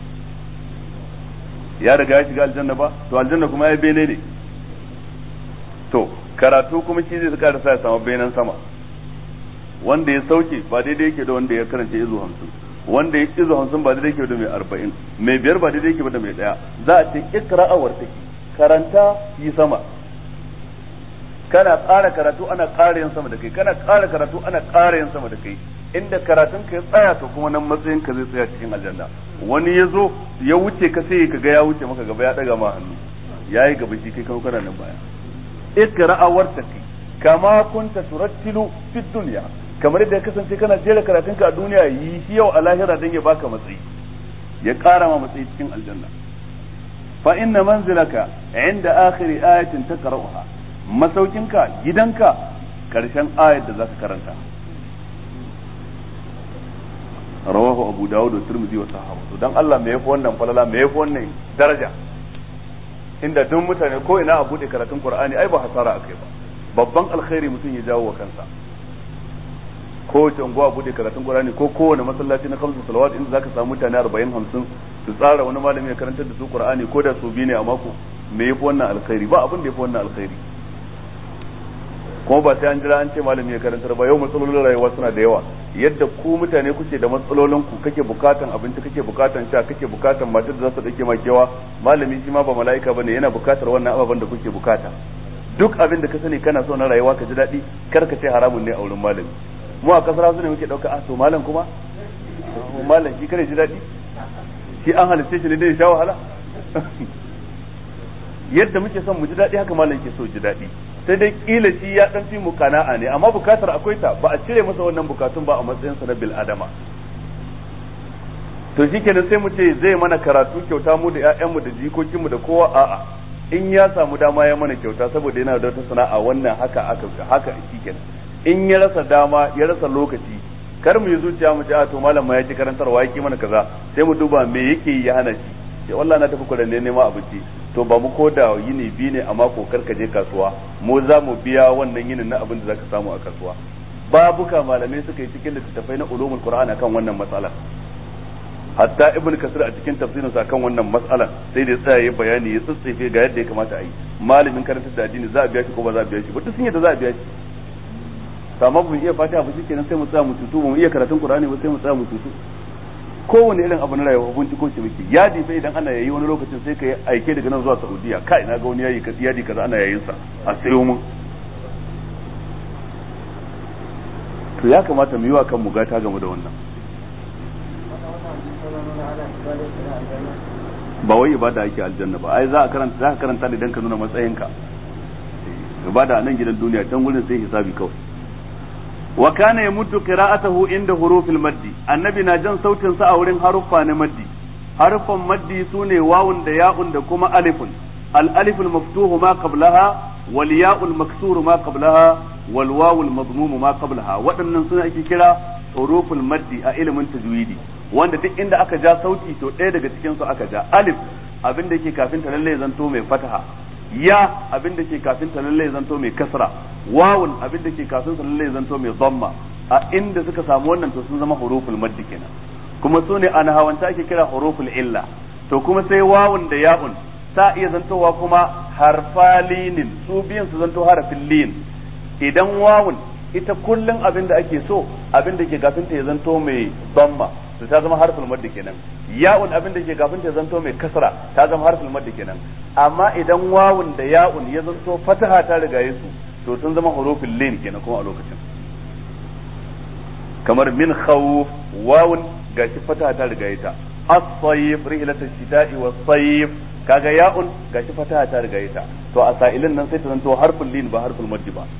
ya riga ya shiga aljanna ba to aljanna kuma ya bene ne to karatu kuma shi zai kara sa ya samu benen sama wanda ya sauke ba daidai yake da wanda ya karanta izu hamsin wanda ya izu hamsin ba daidai yake da mai arba'in mai biyar ba daidai yake da mai daya za a ce ikra'awar take karanta yi sama kana ƙara karatu ana ƙara yin sama da kai kana ƙara karatu ana ƙara yin sama da kai inda karatun ka ya tsaya to kuma nan matsayin ka zai tsaya cikin aljanna wani ya zo ya wuce ka sai ka ga ya wuce maka gaba ya daga ma hannu yayi gaba shi kai kuma kana nan baya ikra'awar take kama kunta turattilu fid dunya kamar yadda ya kasance kana jera karatunka a duniya yi shi yau a lahira don ya baka matsayi ya ƙara ma matsayi cikin aljanna fa inna manzilaka inda akhiri ayatin taqra'uha masaukinka gidanka karshen ayat da zaka karanta rawahu abu dawud da tirmidhi wa sahabu dan Allah me yafi wannan falala me yafi wannan daraja inda duk mutane ko ina a bude karatun qur'ani ai ba hasara akai ba babban alkhairi mutum ya jawo wa kansa kowace unguwa bude karatun Qur'ani ko kowane masallaci na kamsu salawat inda zaka samu mutane 40 50 su tsara wani malami ya karantar da su Qur'ani ko da su biyu ne a mako me yafi wannan alkhairi ba abin da yafi wannan alkhairi kuma ba sai an jira an ce malami ya karantar ba yau matsalolin rayuwa suna da yawa yadda ku mutane kuke da matsalolin ku kake bukatan abinci kake bukatan sha kake bukatan matar da za su dake makewa malami shi ma ba mala'ika bane yana bukatar wannan ababen da kuke bukata duk abin da ka sani kana so na rayuwa ka ji daɗi kar ka ce haramun ne a wurin malami mu a kasar hausa ne muke ɗauka ah to malam kuma malam shi kare ji daɗi shi an halitta shi ne dai sha wahala yadda muke son mu ji daɗi haka malam ke so ji daɗi sai dai kila shi ya dan fi mu kana'a ne amma bukatar akwai ta ba a cire masa wannan bukatun ba a matsayin sa na bil adama to shikenan sai mu ce zai mana karatu kyauta mu da ƴaƴan mu da jikokin mu da kowa a'a in ya samu dama ya mana kyauta saboda yana da wata sana'a wannan haka aka haka shikenan in ya rasa dama ya rasa lokaci kar mu yi zuciya mu ce a to malam ma ya ci karantarwa yake mana kaza sai mu duba me yake ya hana shi sai wallahi na tafi kudanne neman abinci to ba mu ko da yini biyu ne a mako kar ka je kasuwa mu za mu biya wannan yinin na abin da zaka samu a kasuwa babuka malamai suka yi cikin littattafai na ulumul qur'an akan wannan matsalar hatta ibn kasir a cikin tafsirin sa kan wannan matsalar sai da tsaya ya bayani ya tsitsefe ga yadda ya kamata a yi malamin karantar da addini za a biya shi ko ba za a biya shi ba duk sun yadda za a biya shi amma mu iya fatiha ba shikenan sai mu tsaya mu tutu mu iya karatun qur'ani ba sai mu tsaya mu tutu kowane irin abu na rayuwa binciko shi muke yadi fa idan ana yayi wani lokacin sai ka yi aike daga nan zuwa Saudiya kai na ga wani yayi ka yadi kaza ana yayin sa a sayo mun to ya kamata mu yi wa kanmu gata game da wannan ba wai ibada ake aljanna ba ai za a karanta za ka karanta ne dan ka nuna matsayinka ibada a nan gidan duniya can gurin sai hisabi kawai wa kana yamuddu qira'atahu inda hurufil maddi annabi na jan sautin sa a wurin haruffa na maddi haruffan maddi sune wawun da ya'un da kuma alifun al aliful maftuhu ma qablaha wal ya'ul maksuru ma qablaha wal wawul madmumu ma qablaha waɗannan suna ake kira huruful maddi a ilimin tajwidi wanda duk inda aka ja sauti to ɗaya daga cikin su aka ja alif abin da yake kafin ta lalle zanto mai fataha ya abin da ke kafin ta lalle zanto mai kasra wawun abin da ke kafin ta lalle zanto mai dhamma a inda suka samu wannan to sun zama huruful maddi kenan kuma su ne an hawanta ake kira huruful illa to kuma sai wawun da ya'un ta iya zantowa kuma harfalinin su biyan su zanto harafin lin idan wawun ita kullum abin da ake so abin da ke kafin ta ya zanto mai dhamma to ta zama harful maddi kenan ya'un abin da ke kafin ta zanto mai kasra ta zama harful maddi kenan amma idan wawun da ya'un ya zanto fataha ta riga su to sun zama hurufin lin kenan kuma a lokacin kamar min khawf wawun gashi fataha ta riga ta as-sayf rihlatu shita'i was-sayf kaga ya'un gashi fataha ta riga ta to a sa'ilin nan sai ta zanto harful lin ba harful maddi ba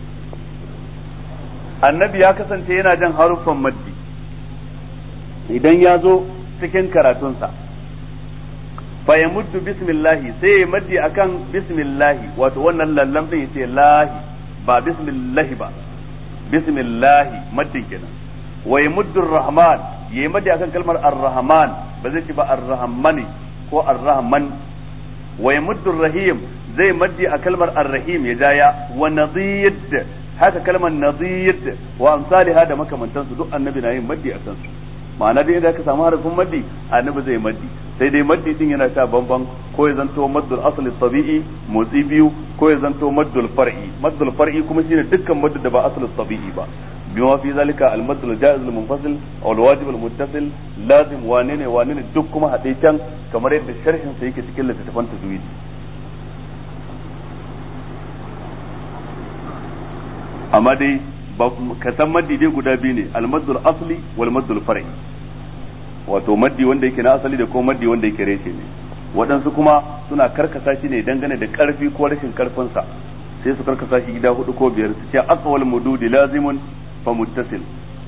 annabi ya kasance yana jan haruffan maddi idan ya zo cikin karatunsa fa ya muddu bismillahi sai ya maddi akan bismillahi wato wannan lallam din yace lahi ba bismillahi ba bismillahi maddin kenan wa ya muddu rahman ya yi maddi akan kalmar ar-rahman ba zai ci ba ar-rahmani ko ar-rahman wa ya muddu rahim zai maddi a kalmar ar-rahim ya jaya wa nadid haka kalmar nadid wa amsalha da makamantansu duk annabi na yin maddi a kansu ma'ana dai idan ka samu harafin maddi annabi zai maddi sai dai maddi din yana sha bamban ko ya zanto maddul asli tabi'i motsi biyu ko ya zanto maddul far'i maddul far'i kuma shine dukkan maddu da ba asli tabi'i ba bima fi zalika al maddul jaiz al munfasil aw al wajib al muttasil lazim wane ne wane ne duk kuma haɗe can kamar yadda sharhin sa yake cikin littattafan tajwid amma dai ka san maddi dai guda biyu ne almaddul asli wal maddul far'i wato maddi wanda yake na asali da kuma maddi wanda yake reshe ne waɗansu kuma suna karkasa shi ne dangane da ƙarfi ko rashin ƙarfinsa sai su karkasa shi gida hudu ko biyar su ce aqwal mududi lazimun fa muttasil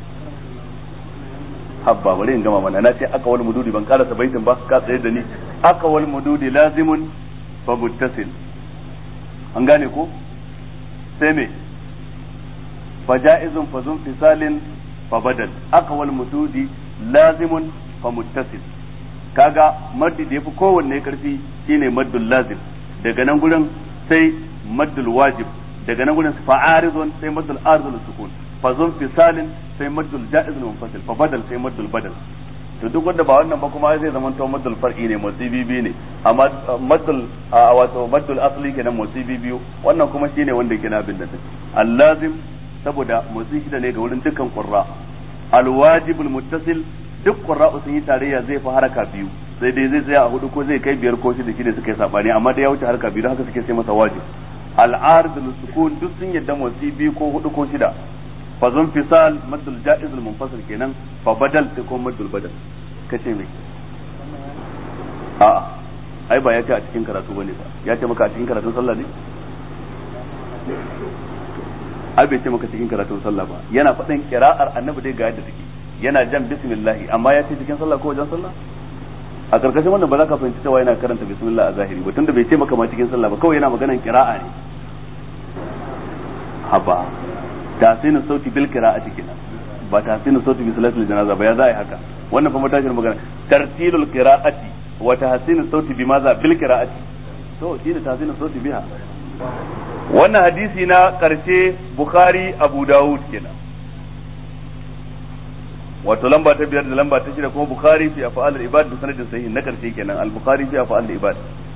habba bari in gama mana na ce aqwal mududi ban karasa baitin ba ka tsaye da ni aqwal mududi lazimun fa muttasil an gane ko sai me فجائز فذو انفصال فبدل اقوى المدود لازم فمتصل kaga maddi da yafi kowanne karfi shine maddul lazim daga nan gurin sai maddul wajib daga nan gurin fa'aridun sai maddul arzul sukun fa zun fisalin sai maddul jaiz munfasil fa badal sai maddul badal to duk wanda ba wannan ba kuma zai zama to maddul far'i ne musibi biyu ne amma maddul wato maddul asli kenan musibi biyu wannan kuma shine wanda ke na bin da al lazim saboda motsi shida ne ga wurin dukkan qurra alwajibul muttasil duk qurra sun yi tarayya zai fi haraka biyu sai dai zai tsaya a hudu ko zai kai biyar ko shida shida suka yi sabani amma da ya wuce haraka biyu haka suke sai masa wajib al'arid sukun duk sun yadda motsi biyu ko hudu ko shida fa zun fisal maddul jaiz al munfasil kenan fa badal sai ko maddul badal kace me a'a ai ba ya ce a cikin karatu bane ba ya ce maka a cikin karatun sallah ne ai bai ce maka cikin karatun sallah ba yana faɗin kira'ar annabi dai ga yadda take yana jan bismillahi amma ya ce cikin sallah ko wajen sallah a karkashin wannan ba za ka fahimci cewa yana karanta bismillah a zahiri ba tunda bai ce maka ma cikin sallah ba kawai yana maganan kira'a ne haba tasinin sauti bil qira'ati kenan ba tasinin sauti bi salatul janaza ba ya za a yi haka wannan fa matashin magana tartilul qira'ati wa tahsinus sauti bi maza bil qira'ati to shi da tahsinus sauti biha wannan hadisi na karshe bukhari abu dawud kenan wato lamba ta biyar da lamba ta shida kuma bukhari fi af'al al-ibad da sanadin sahih na karshe kenan al-bukhari fi af'al al-ibad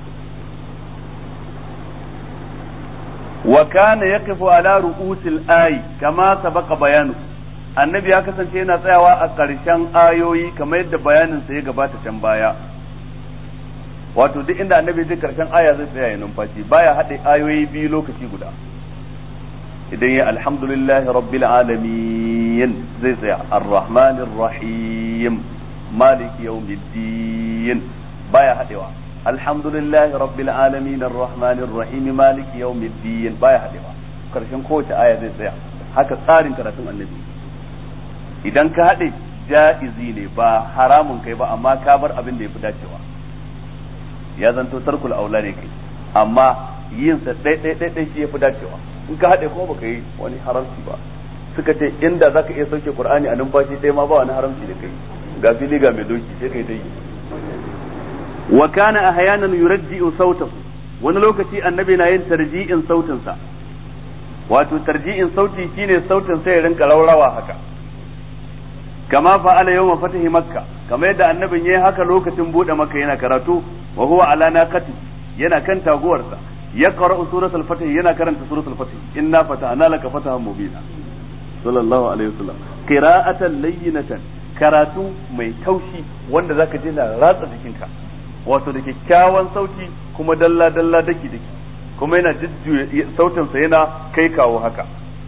wa kana yaqifu ala ru'usil ay kama sabaqa bayanu annabi ya kasance yana tsayawa a ƙarshen ayoyi kamar yadda bayanin sa ya gabata can baya wato duk inda annabi zai karshen aya zai tsaya ya numfashi baya haɗe ayoyi biyu lokaci guda idan ya alhamdulillahi rabbil alamin zai tsaya arrahmanir rahim maliki yawmiddin baya haɗewa alhamdulillahi rabbil alamin arrahmanir rahim maliki yawmiddin baya haɗewa karshen kowace aya zai tsaya haka tsarin karatun annabi idan ka haɗe ja'izi ne ba haramun kai ba amma ka bar abin da ya fi dacewa ya zanto tarkul aula ne kai amma yin sa dai dai dai shi yafi dacewa in ka hade kuma baka yi wani haramci ba suka ce inda zaka iya sauke qur'ani a numfashi ɗaya ma ba wani haramci da kai ga fili ga mai doki sai kai dai wa kana ahyanan yurji'u sautahu wani lokaci annabi na yin tarji'in sautin sa wato tarji'in sauti shine sautin sai ya rinka raurawa haka kama fa'ala yawma fatahi makka kamar yadda annabin yayi haka lokacin bude makka yana karatu wa huwa ala naqati yana kan taguwarsa ya qara'u suratul fatih yana karanta suratul fatih inna fatahna laka fatahan mubina sallallahu alaihi wasallam qira'atan layyinatan karatu mai taushi wanda zaka je na ratsa jikinka wato da kyakkyawan sauti kuma dalla dalla daki daki kuma yana jujjuya sautinsa yana kai kawo haka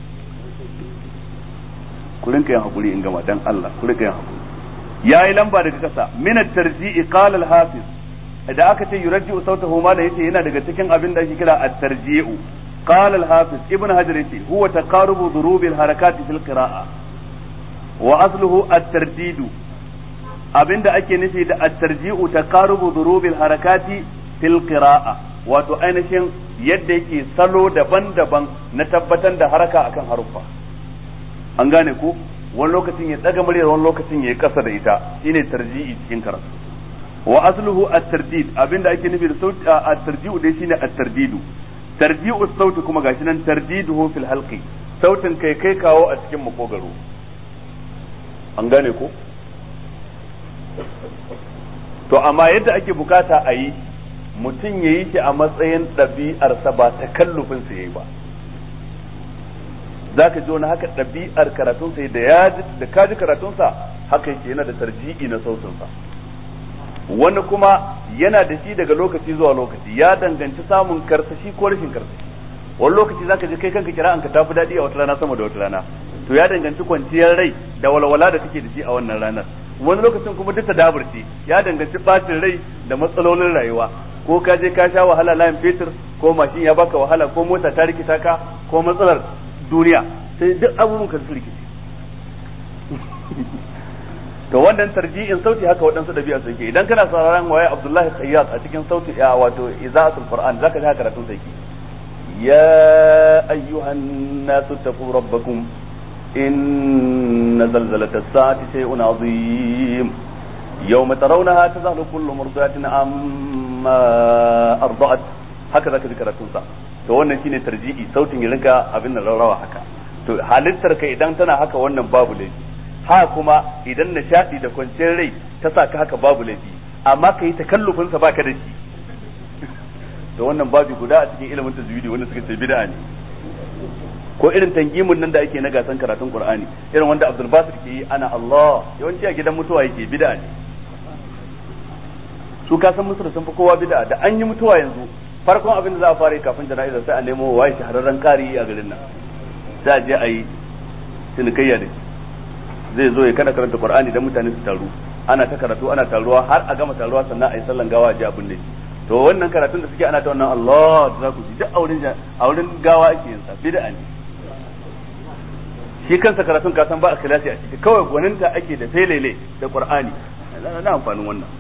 ku rinka yin hakuri in gama dan Allah ku rinka yin hakuri yayi lamba daga kasa min at-tarji'i qala al-hafiz idan aka ce yurji'u sautahu ma da yace yana daga cikin abin da ake kira at-tarji'u qala al-hafiz ibn hajar yace huwa taqarubu dhurub al-harakati fil qira'a wa asluhu at-tardidu abinda ake nufi da at-tarji'u taqarubu dhurub al-harakati fil qira'a wato ainihin yadda yake salo daban-daban na tabbatar da haraka akan haruffa an gane ko wani lokacin ya daga muryar wani lokacin ya yi kasa da ita shine tarji'i cikin karatu wa asluhu at-tardid abinda ake nufi da sauti at-tarji'u dai shine at-tardidu tarji'u sauti kuma gashi nan tardiduhu fil halqi sautin kai kai kawo a cikin makogaro an gane ko to amma yadda ake bukata a yi mutum ya yi shi a matsayin ɗabi'arsa ba ta kallufin sa yayi ba za ka ji wani haka ɗabi'ar karatunsa da ya da ka ji karatunsa haka yake yana da tarji'i na sautinsa wani kuma yana da shi daga lokaci zuwa lokaci ya danganci samun karsashi ko rashin karsashi wani lokaci zaka ji kai kanka kira an ka tafi daɗi a wata rana sama da wata rana to ya danganci kwanciyar rai da walwala da kake da shi a wannan ranar wani lokacin kuma duk daburci ya danganci bacin rai da matsalolin rayuwa ko ka je ka sha wahala layin fetur ko mashin ya baka wahala ko mota ta rikita ka ko matsalar duniya sai duk abubuwan ka su rikici to wannan tarji'in sauti haka waɗansu ɗabi'a suke idan kana sauraron waye Abdullahi Khayyat a cikin sauti ya wato iza'atul Qur'an zaka ji haka karatun sa yake ya ayyuhan nasu taqu rabbakum inna zalzalatas sa'ati shay'un 'azim yawma tarawnaha tazahlu kullu murdi'atin amma arda'at haka zaka ji karatun sa to wannan shine tarji'i sautin ya rinka abin nan rawa haka to halittar ka idan tana haka wannan babu laifi ha kuma idan nishadi da kwanciyar rai ta sa ka haka babu laifi amma ka yi takallufin sa baka da shi to wannan babu guda a cikin ilimin tajwidi wanda suka ce bid'a ne ko irin tangimin nan da ake na gasan karatun qur'ani irin wanda abdul basir ke yi ana allah yawanci a gidan mutuwa yake bid'a ne su ka san musu da sun fi kowa bid'a da an yi mutuwa yanzu farkon abin da za a fara yi kafin jana'izar sai a nemo waye shahararren kari a garin nan sai a je a yi cinikayya da shi zai zo ya kada karanta qur'ani dan mutane su taru ana ta karatu ana taruwa har a gama taruwa sannan a yi sallan gawa a ji abin da to wannan karatun da suke ana ta wannan Allah za ku ji duk auren auren gawa ake yin sa bid'a ne shi kansa karatun ka san ba ikhlasi a ciki kawai gwaninta ake da felele da qur'ani na amfanin wannan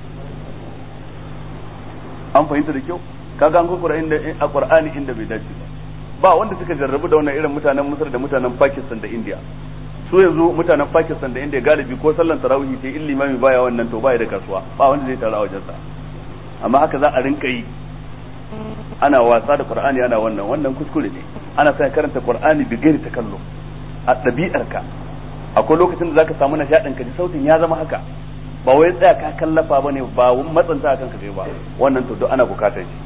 an fahimta da kyau kaga an kukura inda a qur'ani inda bai dace ba ba wanda suka jarrabu da wannan irin mutanen Misr da mutanen Pakistan da India su yanzu mutanen Pakistan da India galibi ko sallan tarawih ce in limami baya wannan to baya da kasuwa ba wanda zai tara wajen sa amma haka za a rinka yi ana wasa da Qur'ani ana wannan wannan kuskure ne ana sa karanta Qur'ani bi gairi takallu a ɗabi'arka akwai lokacin da zaka samu nishaɗin ka ji sautin ya zama haka ba wai tsaya ka kallafa bane ba matsanta kanka kai ba wannan to duk ana bukatar shi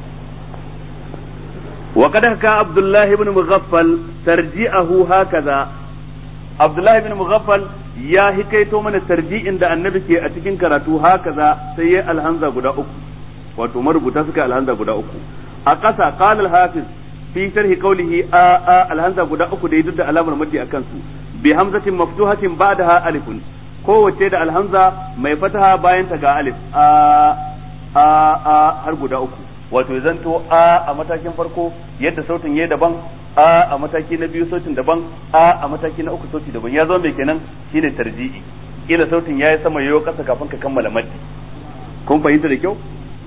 وقد حكى عبد الله بن مغفل ترجيعه هكذا عبد الله بن مغفل يا hikaito mana tarji'in da annabi ke a cikin karatu hakaza sai ya alhanza guda uku wato marubuta suka alhanza guda uku a ƙasa qala al-hafiz fi sharhi qawlihi a a alhanza guda uku da yadda alamar madi akan su bi hamzatin maftuhatin ba'daha alifun kowace da alhamza mai fataha bayan ta ga alif a a a har guda uku wato zanto a a matakin farko yadda sautin yayi daban a a mataki na biyu sautin daban a a mataki na uku sauti daban ya zama mai kenan shine tarji'i kila sautin yayi sama yayo kasa kafin ka kammala maddi kun fahimta da kyau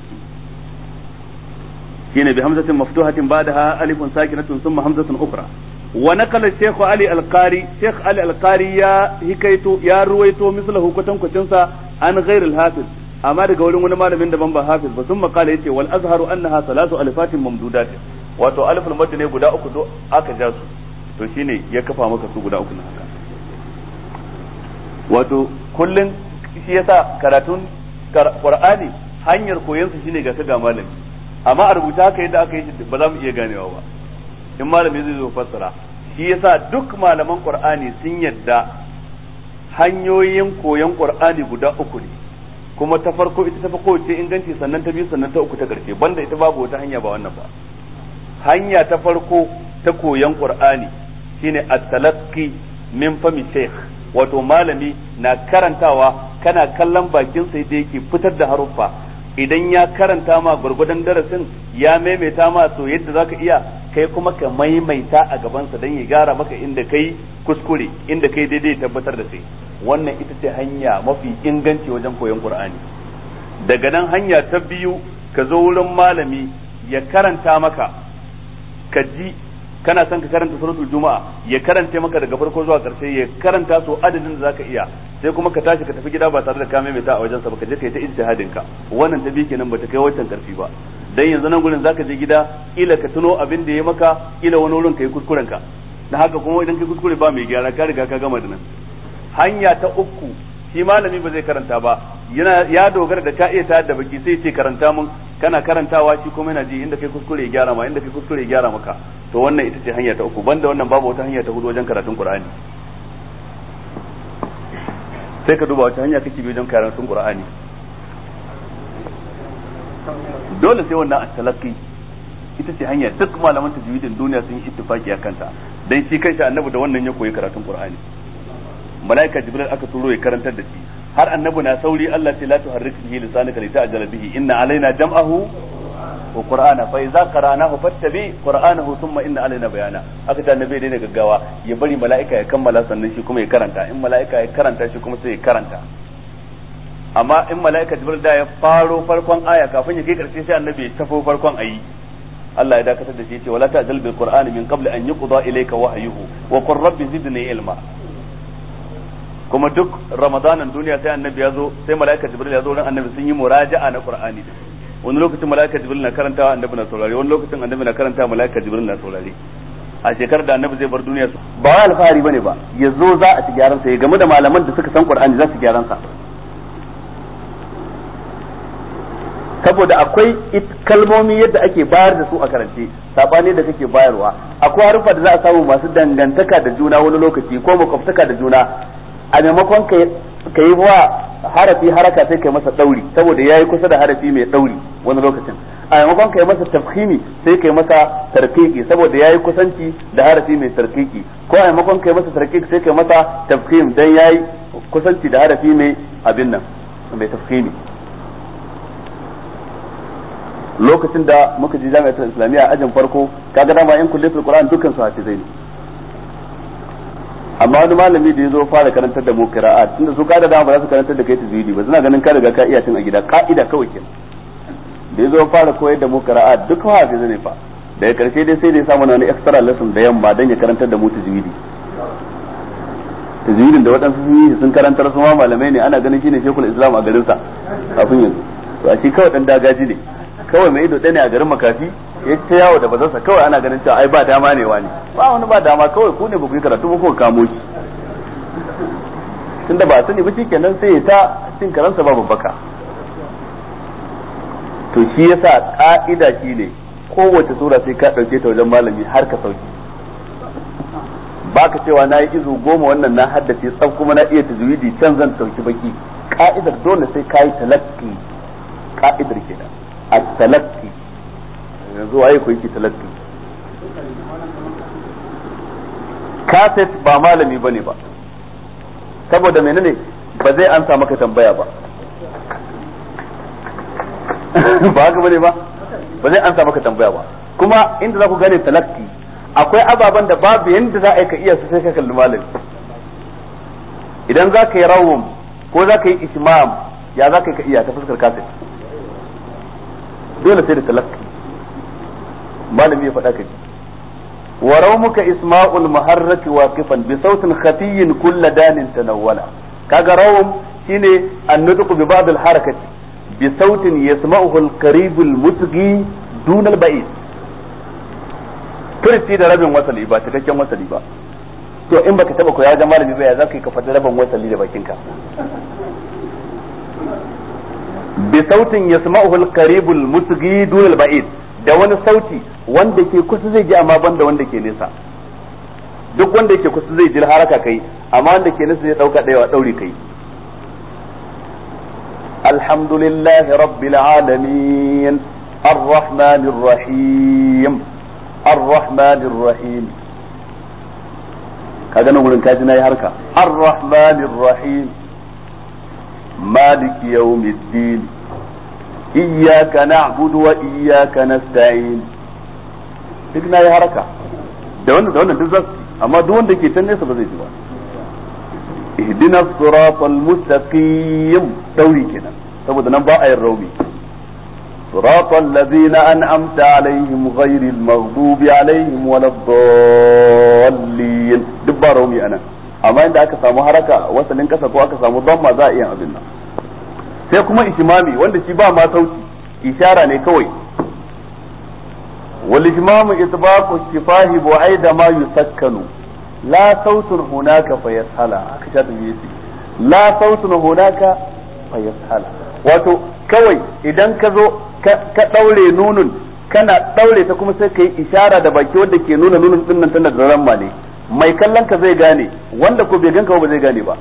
shine bi hamzatin maftuhatin ba'daha alifun sakinatun thumma hamzatun ukhra wa naqala shaykh ali al-qari shaykh ali al-qari ya hikaito ya ruwaito mislahu kwatankwacin sa an ghair al-hafiz amma daga wurin wani malamin daban ba hafiz ba sun makala yace wal azharu annaha salatu alifatin mamdudat wato aliful madd ne guda uku do aka ja su to shine ya kafa maka su guda uku na haka wato kullun shi yasa karatun qur'ani hanyar koyon su shine ga ka ga malami amma a rubuta haka yadda aka yi ba za mu iya ganewa ba in malami zai zo fassara shi yasa duk malaman qur'ani sun yadda hanyoyin koyon qur'ani guda uku ne kuma ta farko ita ta fi kowace inganci sannan ta biyu sannan ta uku ta ƙarshe banda ita babu wata hanya ba wannan ba hanya ta farko ta koyan qur'ani shine at-talaqqi min fami shaykh wato malami na karantawa kana kallon bakin sai da yake fitar da haruffa idan ya karanta ma gurgudan darasin ya maimaita ma so yadda zaka iya kai kuma ka maimaita a gabansa don ya gyara maka inda kai kuskure inda kai daidai tabbatar da kai wannan ita ce hanya mafi inganci wajen koyon qur'ani daga nan hanya ta biyu ka zo wurin malami ya karanta maka ka ji kana son ka karanta suratul juma'a ya karanta maka daga farko zuwa karshe ya karanta so adadin da zaka iya sai kuma ka tashi ka tafi gida ba tare da ka maimaita a wajen sa ba ka je ka yi ta ijtihadin ka wannan ta biyu kenan bata kai wancan karfi ba dan yanzu nan gurin zaka je gida ila ka tuno abin da ya maka ila wani wurin kai kuskuren ka da haka kuma idan kai kuskure ba mai gyara ka riga ka gama da nan hanya ta uku shi malami ba zai karanta ba yana ya dogara da ka iya ta da baki sai ce karanta mun kana karantawa shi kuma yana ji inda kai kuskure ya gyara ma inda kai kuskure ya gyara maka to wannan ita ce hanya ta uku banda wannan babu wata hanya ta hudu wajen karatun qur'ani sai ka duba wata hanya kake bi wajen karatun qur'ani dole sai wannan at-talaqqi ita ce hanya duk malaman tajwidin duniya sun yi ittifaki akan ta dan shi kanshi annabi da wannan ya koyi karatun qur'ani malaika jibril aka turo ya karantar da shi har annabi na sauri Allah ce la tuharrik bihi lisanaka li ta'jala bihi inna alaina jam'ahu wa qur'ana fa idza qara'nahu fattabi qur'anahu thumma inna alaina bayana aka ta annabi dai gaggawa ya bari malaika ya kammala sannan shi kuma ya karanta in malaika ya karanta shi kuma sai ya karanta amma in malaika jibril da ya faro farkon aya kafin ya kai karshe sai annabi ya tafo farkon ayi Allah ya dakatar da shi ya ce wala ta'jal bil qur'ani min qabli an yuqda ilayka wahyuhu wa qur rabbi zidni ilma kuma duk ramadanan duniya sai annabi ya zo sai mala'ika jibril ya zo ran annabi sun yi muraja'a na qur'ani wani lokacin mala'ika jibril na karantawa annabi na saurare wani lokacin annabi na karantawa mala'ika jibril na saurare a shekarar da annabi zai bar duniya ba wai alfahari bane ba ya zo za a ci gyaran sa ya game da malaman da suka san qur'ani za su gyaran sa saboda akwai kalmomi yadda ake bayar da su a karance sabani da kake bayarwa akwai harufa da za a samu masu dangantaka da juna wani lokaci ko makwabtaka da juna a maimakon ka yi wa harafi haraka sai kai masa dauri saboda ya yi kusa da harafi mai dauri wani lokacin a maimakon ka yi masa tafhimi sai kai masa tarkiki saboda ya yi kusanci da harafi mai tarkiki ko a maimakon ka yi masa tarkiki sai kai masa tafhim dan ya yi kusanci da harafi mai abin nan mai tafsiri lokacin da muka je jami'atul islamiyya ajin farko kaga dama yan kullatul qur'an dukkan su hafizai ne amma wani malami da ya zo fara karantar da mu qira'at tunda su kada dama ba za su karantar da kai tajwidi ba suna ganin ka riga ka iya tun a gida ka'ida kawai kenan da ya zo fara koyar da mu qira'at duk hafizai ne fa daga karshe dai sai da ya samu wani extra lesson da yamma dan ya karantar da mu tajwidi tajwidin da waɗansu sun yi sun karantar su ma malamai ne ana ganin shine shekul islam a garin sa kafin yanzu to a shi kawai dan dagaji ne kawai mai ido ɗaya ne a garin makafi ya ta yawo da bazarsa kawai ana ganin cewa ai ba dama ne wani ba wani ba dama kawai ku ne ba ku yi karatu ba ku kamo shi tunda ba sani ba kenan sai ya ta cin karansa ba babbaka to shi yasa ka'ida shine kowace sura sai ka ɗauke ta wajen malami har ka sauki baka cewa na yi izu goma wannan na haddace tsaf kuma na iya tajwidi can zan sauki baki ka'idar dole sai ka yi talakki ka'idar kenan a talakki yanzu waye ku yake talakki kaset ba malami bane ba saboda menene ba zai ansa maka tambaya ba ba haka bane ba ba zai ansa maka tambaya ba kuma inda za ku gane talakki akwai ababen da babu yadda za a yi ka iya su sai ka kalli malami idan za ka yi rawum ko za ka yi ishmam ya za ka yi ka iya ta fuskar kaset dole sai da talakki malami ya faɗa ka ji wa rawmuka isma'ul muharraki waqifan bi sautin khafiyyin kulla danin tanawwala kaga rawum shine annutqu bi ba'd al harakati bi sautin yasma'uhu al qarib al mutghi dun al ba'id furci da rabin wasali ba cikakken wasali ba to in baka taba koya wajen malami ba ya zaka yi ka faɗi rabin wasali da bakinka bi sautin yasma'uhu al-qarib al-musghi dun al-ba'id da wani sauti wanda ke kusa zai ji amma banda wanda ke nesa duk wanda yake kusa zai ji haraka kai amma wanda ke nesa zai dauka dayawa dauri kai alhamdulillahi rabbil alamin الرحمن الرحيم الرحمن الرحيم kaga nan gurin kaji nayi harka الرحمن الرحيم مالك يوم الدين إياك نعبد وإياك نستعين duk na yi haraka da wannan da wannan duk zasu amma duk wanda ke can nesa ba zai ji ba ihdina siratal mustaqim dauri kenan saboda nan ba a yin raumi siratal ladzina an'amta alaihim ghairil maghdubi alaihim waladdallin duk ba raumi anan amma inda aka samu haraka wasalin kasa ko aka samu damma za a iya abin nan sai kuma ishimami wanda shi ba ma sauti ishara ne kawai wal ishmamu itbaqu shifahi wa aida ma yusakkanu la sautun hunaka fa yashala aka sha tabi yace la sautun hunaka fa yashala wato kawai idan ka zo ka daure nunun kana daure ta kuma sai kai ishara da baki wanda ke nuna nunun din nan tana da ramma ne mai kallon ka zai gane wanda ko bai ganka ba zai gane ba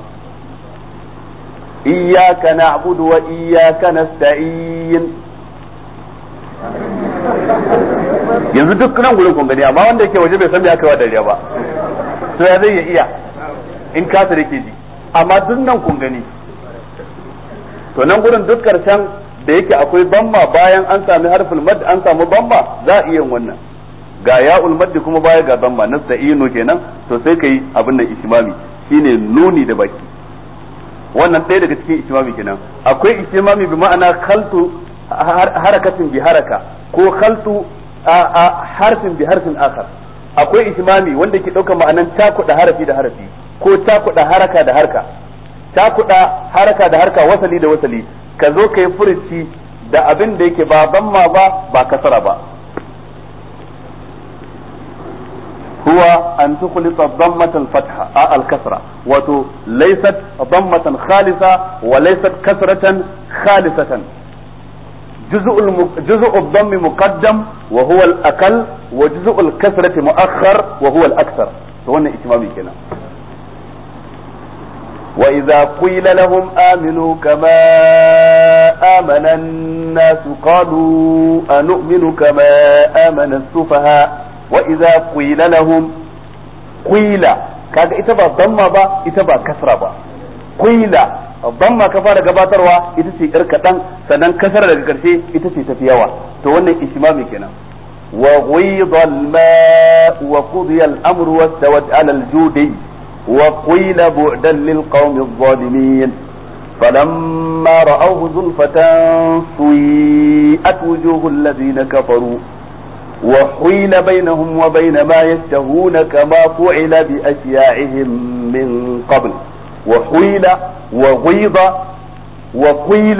iyyaka na'budu wa iyyaka nasta'in yanzu duk nan gurin kun gani amma wanda yake waje bai san me aka yi wa dariya ba to ya zai iya in kasa da ke ji amma duk nan kun gani to nan gurin duk karshen da yake akwai bamma bayan an sami harfin mad an samu bamma za a iya wannan ga ya'ul maddi kuma baya ga bamma nasta'inu kenan to sai kai abin nan ishimami shine nuni da baki wannan ɗaya daga cikin ishimami kenan akwai ishimami bi ma'ana khaltu harakatin bi haraka ko khaltu harfin bi harfin akhar akwai ishimami wanda ke ɗaukar ma'anan cakuɗa harafi da harafi ko cakuɗa haraka da harka cakuɗa haraka da harka wasali da wasali ka zo ka yi furuci da abin da yake ba bamma ba ba kasara ba هو أن تخلط ضمة الفتحة آه الكسرة وتو ليست ضمة خالصة وليست كسرة خالصة جزء الم... جزء الضم مقدم وهو الأقل وجزء الكسرة مؤخر وهو الأكثر هنا إتمامي كنا وإذا قيل لهم آمنوا كما آمن الناس قالوا أنؤمن كما آمن السفهاء wa idza qila lahum qila kaga ita ba damma ba ita ba kasra ba qila damma ka fara gabatarwa ita ce yar kadan sannan kasar daga karshe ita ce tafi yawa to wannan ishmami kenan wa ghidha al-ma wa qudiya al-amru wastawat ala al-judi wa qila bu'dan lil qawmi adh-dhalimin فلما رأوه زلفة سيئت وجوه الذين كفروا وحيل بينهم وبين ما يشتهون كما فعل بأشياعهم من قبل وحيل وغيظ وقيل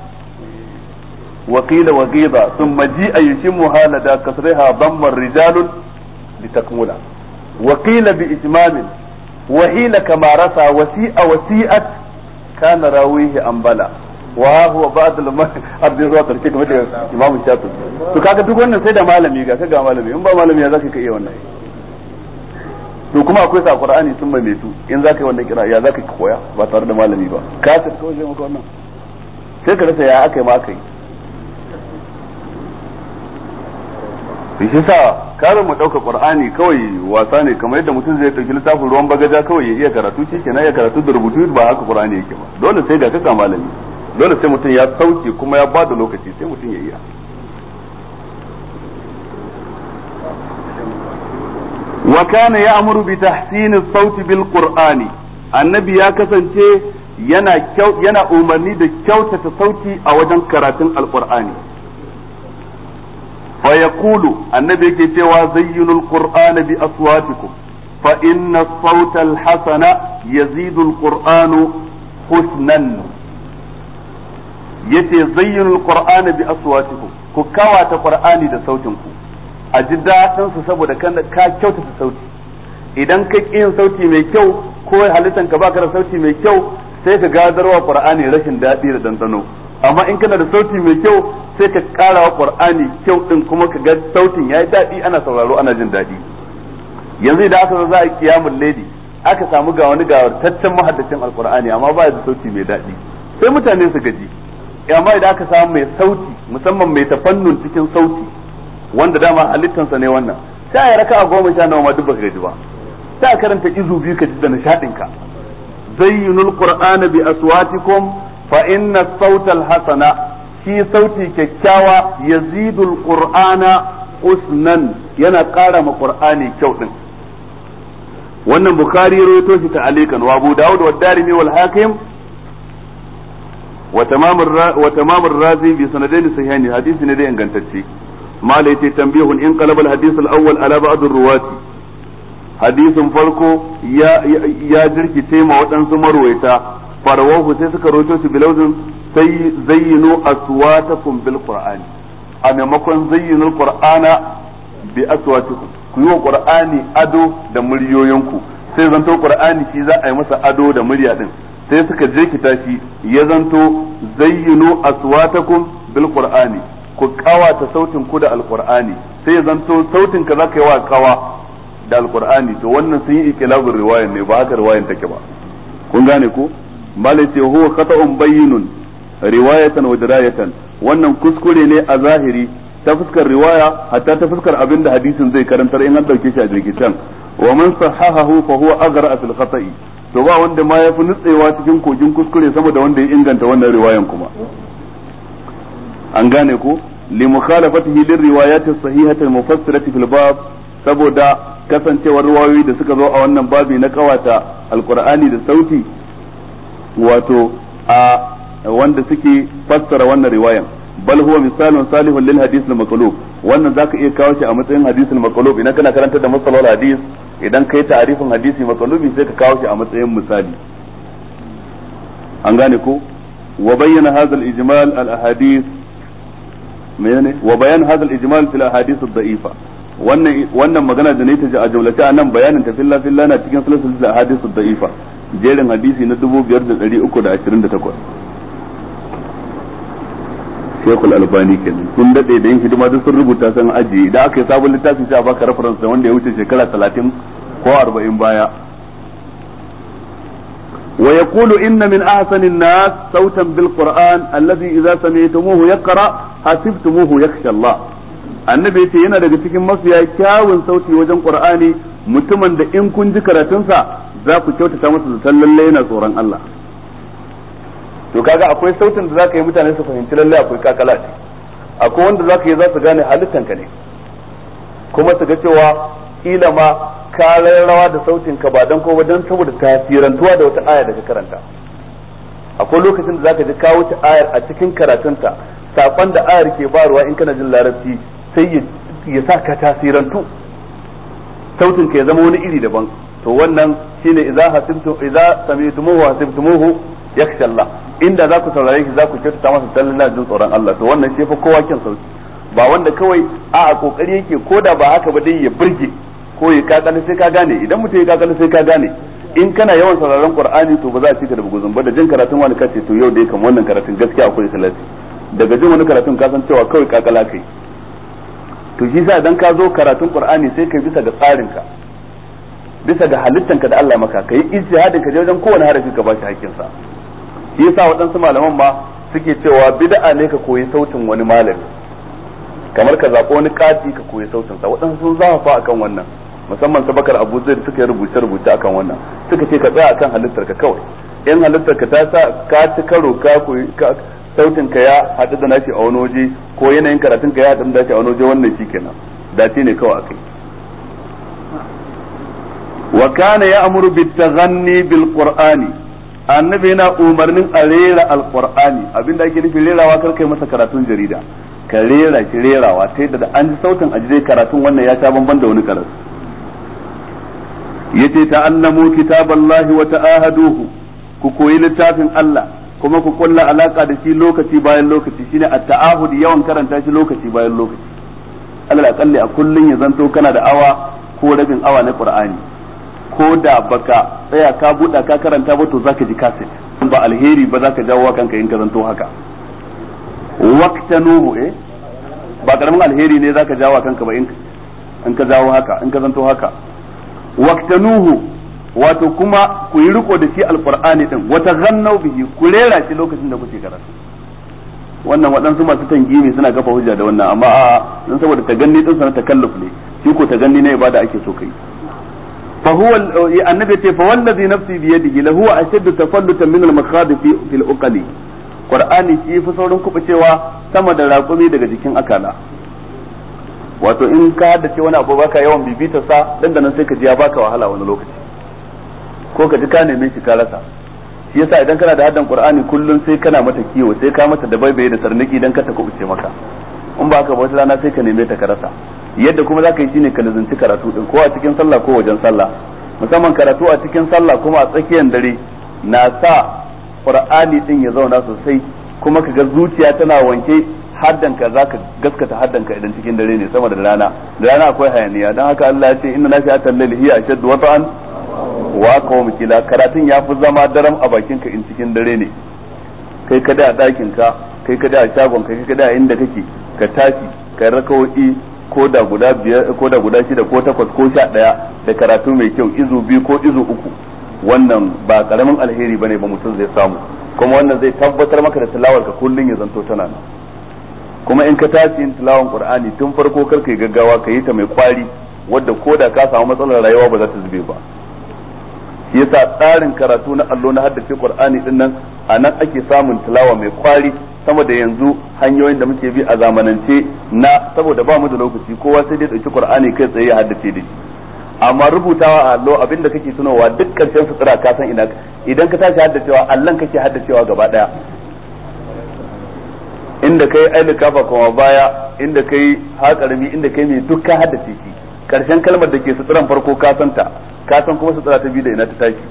وقيل وغيظ ثم جيء يشمها لدى كسرها ضم الرجال لتكمل وقيل بإتمام وحيل كما رسى وسيء وسيئت كان راويه أنبلا wa huwa ba'd al zuwa karshe kamar da Imam Shafi to kaga duk wannan sai da malami ga kaga malami in ba malami ya zaka ka iya wannan to kuma akwai sa Qur'ani sun mai metu in zaka yi wannan kira ya zaka ka koya ba tare da malami ba ka ta kawai sai maka wannan sai ka rasa ya aka yi ma aka yi shi sa karin mu ɗauka qur'ani kawai wasa ne kamar yadda mutum zai ɗauki littafin ruwan bagaja kawai ya iya karatu shi kenan ya karatu da rubutu ba haka qur'ani yake ba dole sai ga kaka malami dole sai mutum ya sauke kuma ya bada lokaci sai mutum ya iya wa kana ya'muru bi tahsini sauti bil qur'ani annabi ya kasance yana yana umarni da kyautata sauti a wajen karatun alqur'ani fa yaqulu annabi yake cewa zayyinul qur'ana bi aswatikum fa inna sauta al hasana yazidu al qur'anu husnan yace zayyinul qur'ana bi aswatikum ku kawata qur'ani da sautin ku a ji daɗin su saboda kan ka kyautata sauti idan ka yin sauti mai kyau ko halittan ka baka da sauti mai kyau sai ka gadarwa qur'ani rashin daɗi da dandano amma in kana da sauti mai kyau sai ka ƙara wa qur'ani kyau din kuma ka ga sautin yayi daɗi ana sauraro ana jin daɗi yanzu idan aka zo za a kiyamul lady aka samu ga wani gawartaccen mahaddacin alqur'ani amma ba da sauti mai daɗi sai mutane su gaji amma idan aka samu mai sauti musamman mai tafannun cikin sauti wanda dama halittansa ne wannan sai ya raka a goma sha nawa ma duk baka gaji ba sai a karanta izu biyu ka ji da nishadin ka zayyinul qur'ana bi aswatikum fa inna sautal hasana shi sauti kyakkyawa yazidul qur'ana usnan yana ƙara ma qur'ani kyau din wannan bukhari ya rawaito shi ta'alikan wa abu daud wa darimi wal hakim وتمام الرا... وتمام الرازي بسندين صحيحين حديث ندي انغانتacce mala yace tambihun in qalaba al-hadith al-awwal ala ba'd ar-ruwati hadisin farko ya ya jirkice ma waɗansu marwaita farawahu sai suka roto shi bilauzin sai zayyinu aswatakum bil qur'ani a maimakon zayyinul qur'ana bi aswatikum ku yi wa qur'ani ado da muryoyinku sai zanto qur'ani shi za a yi masa ado da murya din sai suka je ki tashi ya zanto zayyinu aswatakum bil qur'ani ku kawata sautin ku da alqur'ani sai ya zanto sautin ka zaka yi wa kawa da alqur'ani to wannan sun yi ikilabin riwayan ne ba haka riwayan take ba kun gane ko malai ce huwa khata'un bayyinun riwayatan wa dirayatan wannan kuskure ne a zahiri ta fuskar riwaya hatta ta fuskar abin da hadisin zai karantar in an dauke shi a jirgitan wa man sahahahu fa huwa aghra fil khata'i to ba wanda ma yafi nutsewa cikin kogin kuskure sama da wanda ya inganta wannan riwayan kuma an gane ko li mukhalafatihi lir riwayat as-sahihah al-mufassirati fil bab saboda kasancewar riwayoyi da suka zo a wannan babi na kawata alqur'ani da sauti wato a wanda suke fassara wannan riwayan bal huwa misalun salihun lil hadith al maqlub wannan zaka iya kawo shi a matsayin hadith al maqlub idan kana karanta da masalol hadith idan kai ta'arifin hadisi maqlubi sai ka kawo shi a matsayin misali an gane ko wa bayyana hadha al ijmal al ahadith menene wa bayan hadha al ijmal fil ahadith al da'ifa wannan wannan magana da ne ta ji a jumlace a nan bayanin ta filla filla na cikin silsilar ahadith al da'ifa jerin hadisi na 5328 Shekul Albani kenan sun dade da yin hidima duk sun rubuta san ajiye idan aka yi sabon littafi sai a baka reference da wanda ya wuce shekara 30 ko 40 baya wa yaqulu inna min ahsani an-nas sautan bil Qur'an alladhi idza sami'tumuhu yaqra hasibtumuhu yakhsha Allah annabi yace yana daga cikin mafiya kyawun sauti wajen Qur'ani mutumin da in kun ji karatunsa za ku kyautata masa zaton lalle yana tsoron Allah to kaga akwai sautin da zaka yi mutane su fahimci lalle akwai kakala ce akwai wanda zaka yi za su gane halittanka ne kuma su ga cewa kila ma ka rawa da sautin ka ba dan ko dan saboda tasirantuwa da wata aya da ka karanta akwai lokacin da zaka ji ka wuce ayar a cikin karatunta sakon da ayar ke barwa in kana jin larabci sai ya sa ka tasirantu sautin ka ya zama wani iri daban to wannan shine idza hasibtu idza sami'tumuhu hasibtumuhu yakhsha Allah inda za ku saurare shi za ku kyautata masa sallallahu jin tsoron Allah to wannan shi fa kowa kin sauki ba wanda kawai a a kokari yake koda ba haka ba dai ya burge ko ya kakale sai ka gane idan mutum ya kakale sai ka gane in kana yawan sauraron Qur'ani to ba za a cika da buguzun ba da jin karatun wani kace to yau dai kamar wannan karatun gaskiya akwai salati daga jin wani karatun ka san cewa kawai kakala kai to shi sa idan ka zo karatun Qur'ani sai kai bisa ga tsarinka bisa ga halittanka da Allah maka kai ijtihadin ka je wajen kowane harafi ka bashi hakkin sa shi yasa waɗansu malaman ma suke cewa bid'a ne ka koyi sautin wani malami kamar ka zaɓi wani kati ka koyi sautin sa waɗansu sun zafafa akan wannan musamman sabakar Abu Zaid suka yi rubuce rubuce akan wannan suka ce ka tsaya akan halittar ka kawai in halittar ka ta sa ka ci karo ka koyi sautin ka ya haɗu da nashi a wani waje ko yanayin karatun ka ya haɗu da nashi a wani waje wannan shikenan dace ne kawai akai wa kana ya'muru bit-taghanni bil-qur'ani annabi yana umarnin a rera alqur'ani abinda ake nufi rerawa kar kai masa karatun jarida ka rera shi rerawa ta yadda da an ji sautin a dai karatun wannan ya sha bamban da wani karatu yace ta'allamu kitaballahi wa ta'ahaduhu ku koyi littafin Allah kuma ku kulla alaka da shi lokaci bayan lokaci shine at-ta'ahud yawan karanta shi lokaci bayan lokaci Allah akalli a kullun ya zanto kana da awa ko rabin awa na Qur'ani ko da baka tsaya ka buɗa ka karanta ba to zaka ji kaset ba alheri ba zaka jawo kanka in ka zanto haka waqtanuhu eh ba karamin alheri ne zaka jawo kanka ba in in ka jawo haka in ka zanto haka waqtanuhu wato kuma ku yi riko da shi alqur'ani din wata gannau bihi ku rera shi lokacin da kuke karatu wannan waɗansu masu tangimi suna kafa hujja da wannan amma a dan saboda taganni din sana takalluf ne shi ko taganni na ibada ake so kai فهو النبي ce fa wallazi nafsi bi yadihi la huwa ashaddu tafallutan min al-makhad fi fil uqali qur'ani shi fi saurin kubucewa sama da raƙumi daga jikin akala wato in ka haddace wani abu baka yawan bibita sa dan da nan sai ka ji ya baka wahala wani lokaci ko ka ji ka neme shi ka rasa shi yasa idan kana da haddan qur'ani kullun sai kana mata kiwo sai ka mata da baibaye da sarnaki dan ka ta kubuce maka in ba ka ba wata rana sai ka neme ta ka rasa yadda kuma za ka yi shine ka nazanci karatu din ko a cikin sallah ko wajen sallah musamman karatu a cikin sallah kuma a tsakiyar dare na sa qur'ani din ya zauna sosai kuma ka ga zuciya tana wanke haddanka zaka gaskata haddanka idan cikin dare ne sama da rana da rana akwai hayaniya dan haka Allah ya ce inna nafi'atal layli hiya ashaddu wata'an wa aqwam kila karatun yafi zama daram a bakin ka in cikin dare ne kai kada a dakin ka kai kada a shagon ka kai kada a inda kake ka tashi ka rakawoyi ko da guda biyar ko da guda shida ko takwas ko sha daya da karatu mai kyau izu biyu ko izu uku wannan ba karamin alheri bane ba mutum zai samu kuma wannan zai tabbatar maka da tilawar ka kullun ya zanto tana nan kuma in ka tashi yin tilawan qur'ani tun farko kar kai gaggawa ka yi ta mai kwari wadda ko da ka samu matsalar rayuwa ba za ta zube ba shi yasa tsarin karatu na allo na haddace qur'ani din nan a nan ake samun tilawa mai kwari sama da yanzu hanyoyin da muke bi a zamanance na saboda ba mu da lokaci kowa sai dai dauki qur'ani kai tsaye ya haddace da shi amma rubutawa a allo abin da kake tunowa duk karshen sutura ka san ina idan ka tashi haddacewa allan kake haddacewa gaba daya inda kai aili kafa kuma baya inda kai haƙarami inda kai mai duk ka haddace shi karshen kalmar da ke suturan farko ka san ta ka san kuma sutura ta biyu da ina ta tashi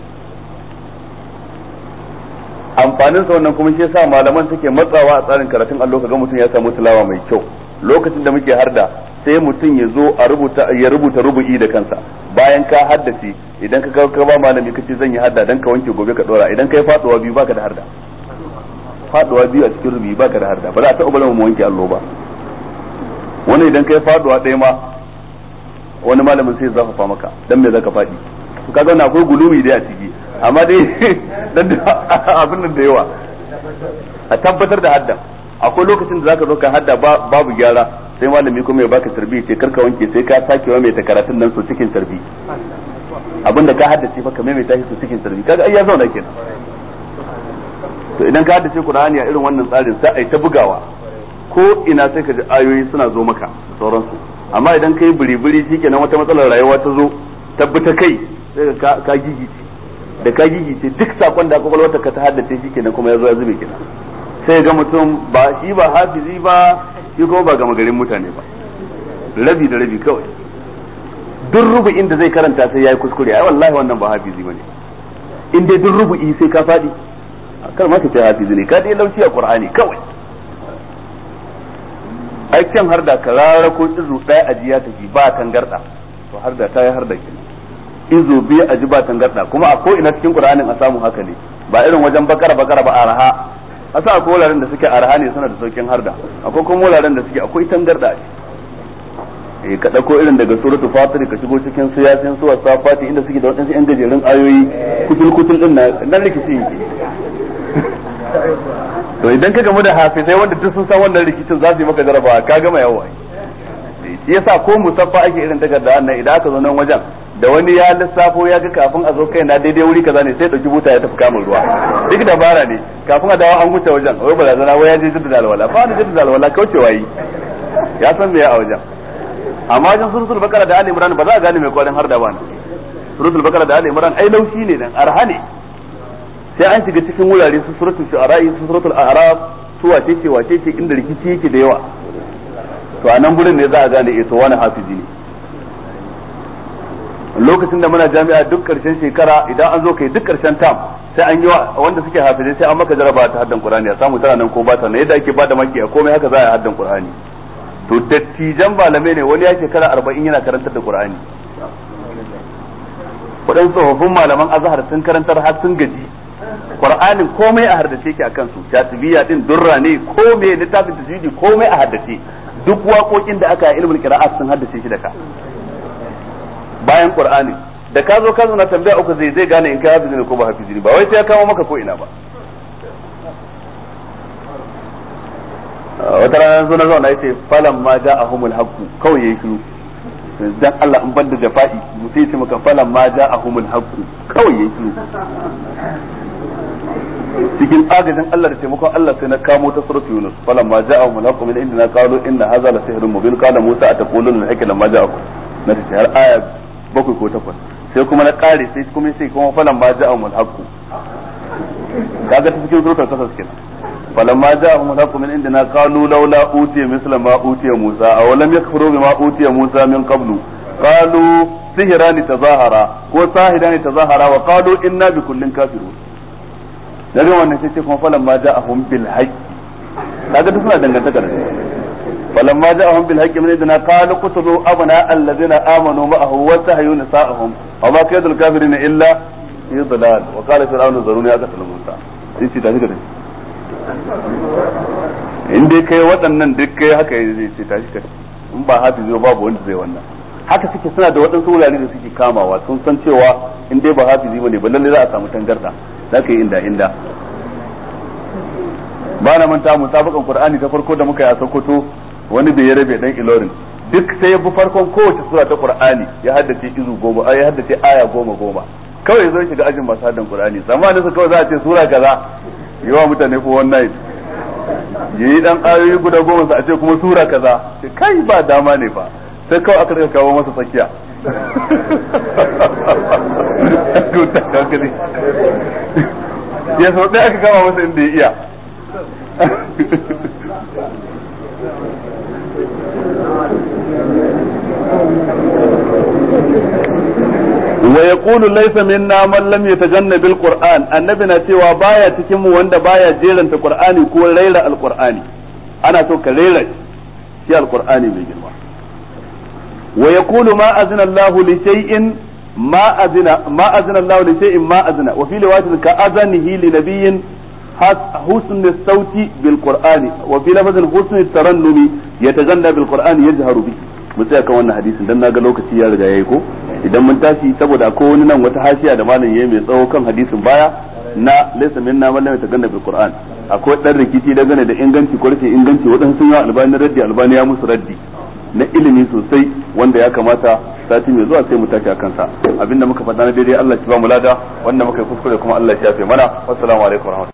amfanin sa wannan kuma shi yasa malaman suke matsawa a tsarin karatun allo kaga mutum ya samu tilawa mai kyau lokacin da muke harda sai mutum ya zo a rubuta ya rubuta rubu'i da kansa bayan ka haddace idan ka ka ba malami kace zan yi hadda dan ka wanke gobe ka dora idan kai faduwa biyu baka da harda faduwa biyu a cikin rubu'i baka da harda ba za a taɓa bari mu wanke allo ba wani idan kai faduwa ɗaya ma wani malamin sai ya zafafa maka dan me zaka faɗi kaga wannan akwai gulumi dai a ciki amma dai dan abin nan da yawa a tabbatar da hadda akwai lokacin da zaka zo ka hadda babu gyara sai malami kuma ya baka tarbi ce karka wanke sai ka sake wa mai ta karatun nan so cikin tarbi abin da ka haddace fa ka mai ta shi so cikin tarbi kaga ai ya zauna kenan to to idan ka haddace Qur'ani a irin wannan tsarin sai ai ta bugawa ko ina sai ka ji ayoyi suna zo maka da sauransu amma idan kai biri-biri shikenan wata matsalar rayuwa ta zo tabbata kai sai ka ka gigice da ka gigice duk sakon da kwakwalwata ka ta haddace shikenan kuma ya zo ya zube kenan sai ga mutum ba shi ba hafizi ba shi kuma ba gama garin mutane ba rabi da rabi kawai duk rubu'in da zai karanta sai yayi kuskure ai wallahi wannan ba hafizi bane in dai duk rubu'i sai ka fadi kar ma ka ce hafizi ne ka dai lauci a qur'ani kawai aikin har da karara ko izu ɗaya aji ya tafi ba tangarda to har da ta yi har da ke izu biyu aji ba tangarda kuma a ko ina cikin qur'anin a samu haka ne ba irin wajen bakara bakara ba araha asa akwai wuraren da suke araha ne suna da saukin harda akwai kuma wuraren da suke akwai tangarda a eh ka dauko irin daga suratul fatir ka shigo cikin siyasin suwa safati inda suke da wadansu yan gajerun ayoyi kutul kutul din nan rikici yake to idan ka gamu da hafizai wanda duk sun san wannan rikicin za su yi maka jarabawa ka gama yawo shi yasa ko musaffa ake irin takarda nan idan aka zo nan wajen da wani ya lissafo ya ga kafin a zo kai na daidai wuri kaza ne sai dauki buta ya tafi kamun ruwa duk dabara ne kafin a dawo an wuce wajen wai barazana wai ya je jaddada alwala fa da jaddada alwala kaucewa yi ya san me ya a wajen amma wajen suratul bakara da ali imran ba za a gane mai kwarin har da ba suratul bakara da ali imran ai laushi ne dan arha ne sai an shiga cikin wurare su suratul shu'ara su suratul a'raf su wace ce wace ce inda rikici yake da yawa to a nan gurin ne za a gane eh to wani hafizi ne lokacin da muna jami'a duk karshen shekara idan an zo kai duk karshen tam sai an yi wa wanda suke hafizai sai an maka jaraba ta haddan qur'ani a samu tana nan ko ba ta nan yadda ake bada maki a komai haka za a yi haddan qur'ani to dattijan malamai ne wani ya shekara arba'in yana karantar da qur'ani waɗansu tsofaffin malaman azhar sun karantar har sun gaji qur'anin komai a haddace ki akan su shatibiya din durra ne komai littafin tajwidi komai a haddace duk waƙoƙin da aka yi ilmul qira'at sun haddace shi da ka bayan qur'ani da ka zo ka na tambaya uku zai zai gane in kai hafizi ne ko ba hafizi ne ba wai sai ya kawo maka ko ina ba wata rana zo na zauna yace falan ma ja'ahumul haqqu kawai yayi shiru dan Allah in banda jafa'i mutum ya ce maka falan ma ja'ahumul haqqu kawai yayi shiru cikin agajin Allah da taimakon Allah sai na kamo ta surat Yunus falan ma ja'ahum al-haqqu min indina qalu inna hadha la sihrun mubin qala Musa ataquluna al-haqqu lamma ja'akum na ta har aya bakwai ko takwas sai kuma na kare sai kuma sai kuma falan ma ja'ahum al-haqqu kaga ta cikin suratul kasas kenan falan ma ja'ahum al-haqqu min indina qalu laula utiya misla ma utiya Musa aw lam yakfuru bima utiya Musa min qablu qalu sihirani tazahara ko sahirani tazahara wa qalu inna bi kullin kafirun daga wannan sai ce kuma falan ma ja'ahum bil haqqi kaga duk suna dangantaka da falan ma ja'ahum bil haqqi min idna qalu qutlu abna alladhina amanu ma'ahu wa sahyu nisa'ahum wa ma kaydul kafirin illa fi dhalal wa qala fir'aunu zaruni aqtal musa sai ce tashi kada in dai kai waɗannan duk kai haka zai ce tashi kada in ba hafizi babu wanda zai wannan haka suke suna da waɗansu wurare da suke kamawa sun san cewa in dai ba hafizi bane ba lalle za a samu tangarda za ka yi inda inda ba na manta musabakan qur'ani ta farko da muka yi a sokoto wani bai ya rabe dan ilorin duk sai ya bi farkon kowace sura ta qur'ani ya haddace izu goma ya haddace aya goma goma kawai zo shiga ajin masu haddan qur'ani zamanin su kawai za a ce sura kaza yawa mutane ko wannan yayi dan ayoyi guda goma su a ce kuma sura kaza kai ba dama ne ba sai kawai aka rika kawo masa tsakiya ya sau ɗaya aka kama masa inda ya iya wa yaqulu laysa minna man lam yatajanna bil qur'an annabi na cewa baya cikin mu wanda baya jeranta qur'ani ko raira alqur'ani ana so ka raira shi alqur'ani mai girma wa yaqulu ma azina Allahu li shay'in ما أذن ما أذن الله لشيء ما أذن وفي رواية كأذنه لنبي حسن الصوت بالقرآن وفي لفظ حسن الترنم يتغنى بالقرآن يجهر به mun tsaya kan wannan hadisin dan naga lokaci ya riga yayi ko idan mun tashi saboda akwai wani nan wata hashiya da malam yayi mai tsawo kan hadisin baya na laysa minna man lam yataganna bil qur'an akwai dan rikici dangane da inganci ko rashin inganci wadansu sun yi albani raddi albani ya musu raddi na ilimi sosai wanda ya kamata sati mai zuwa sai mu tashi a kansa abinda muka faɗa na daidai Allah shi ba mu lada wanda muka yi kuskure kuma Allah shi ya fi mana wassalamu alaikum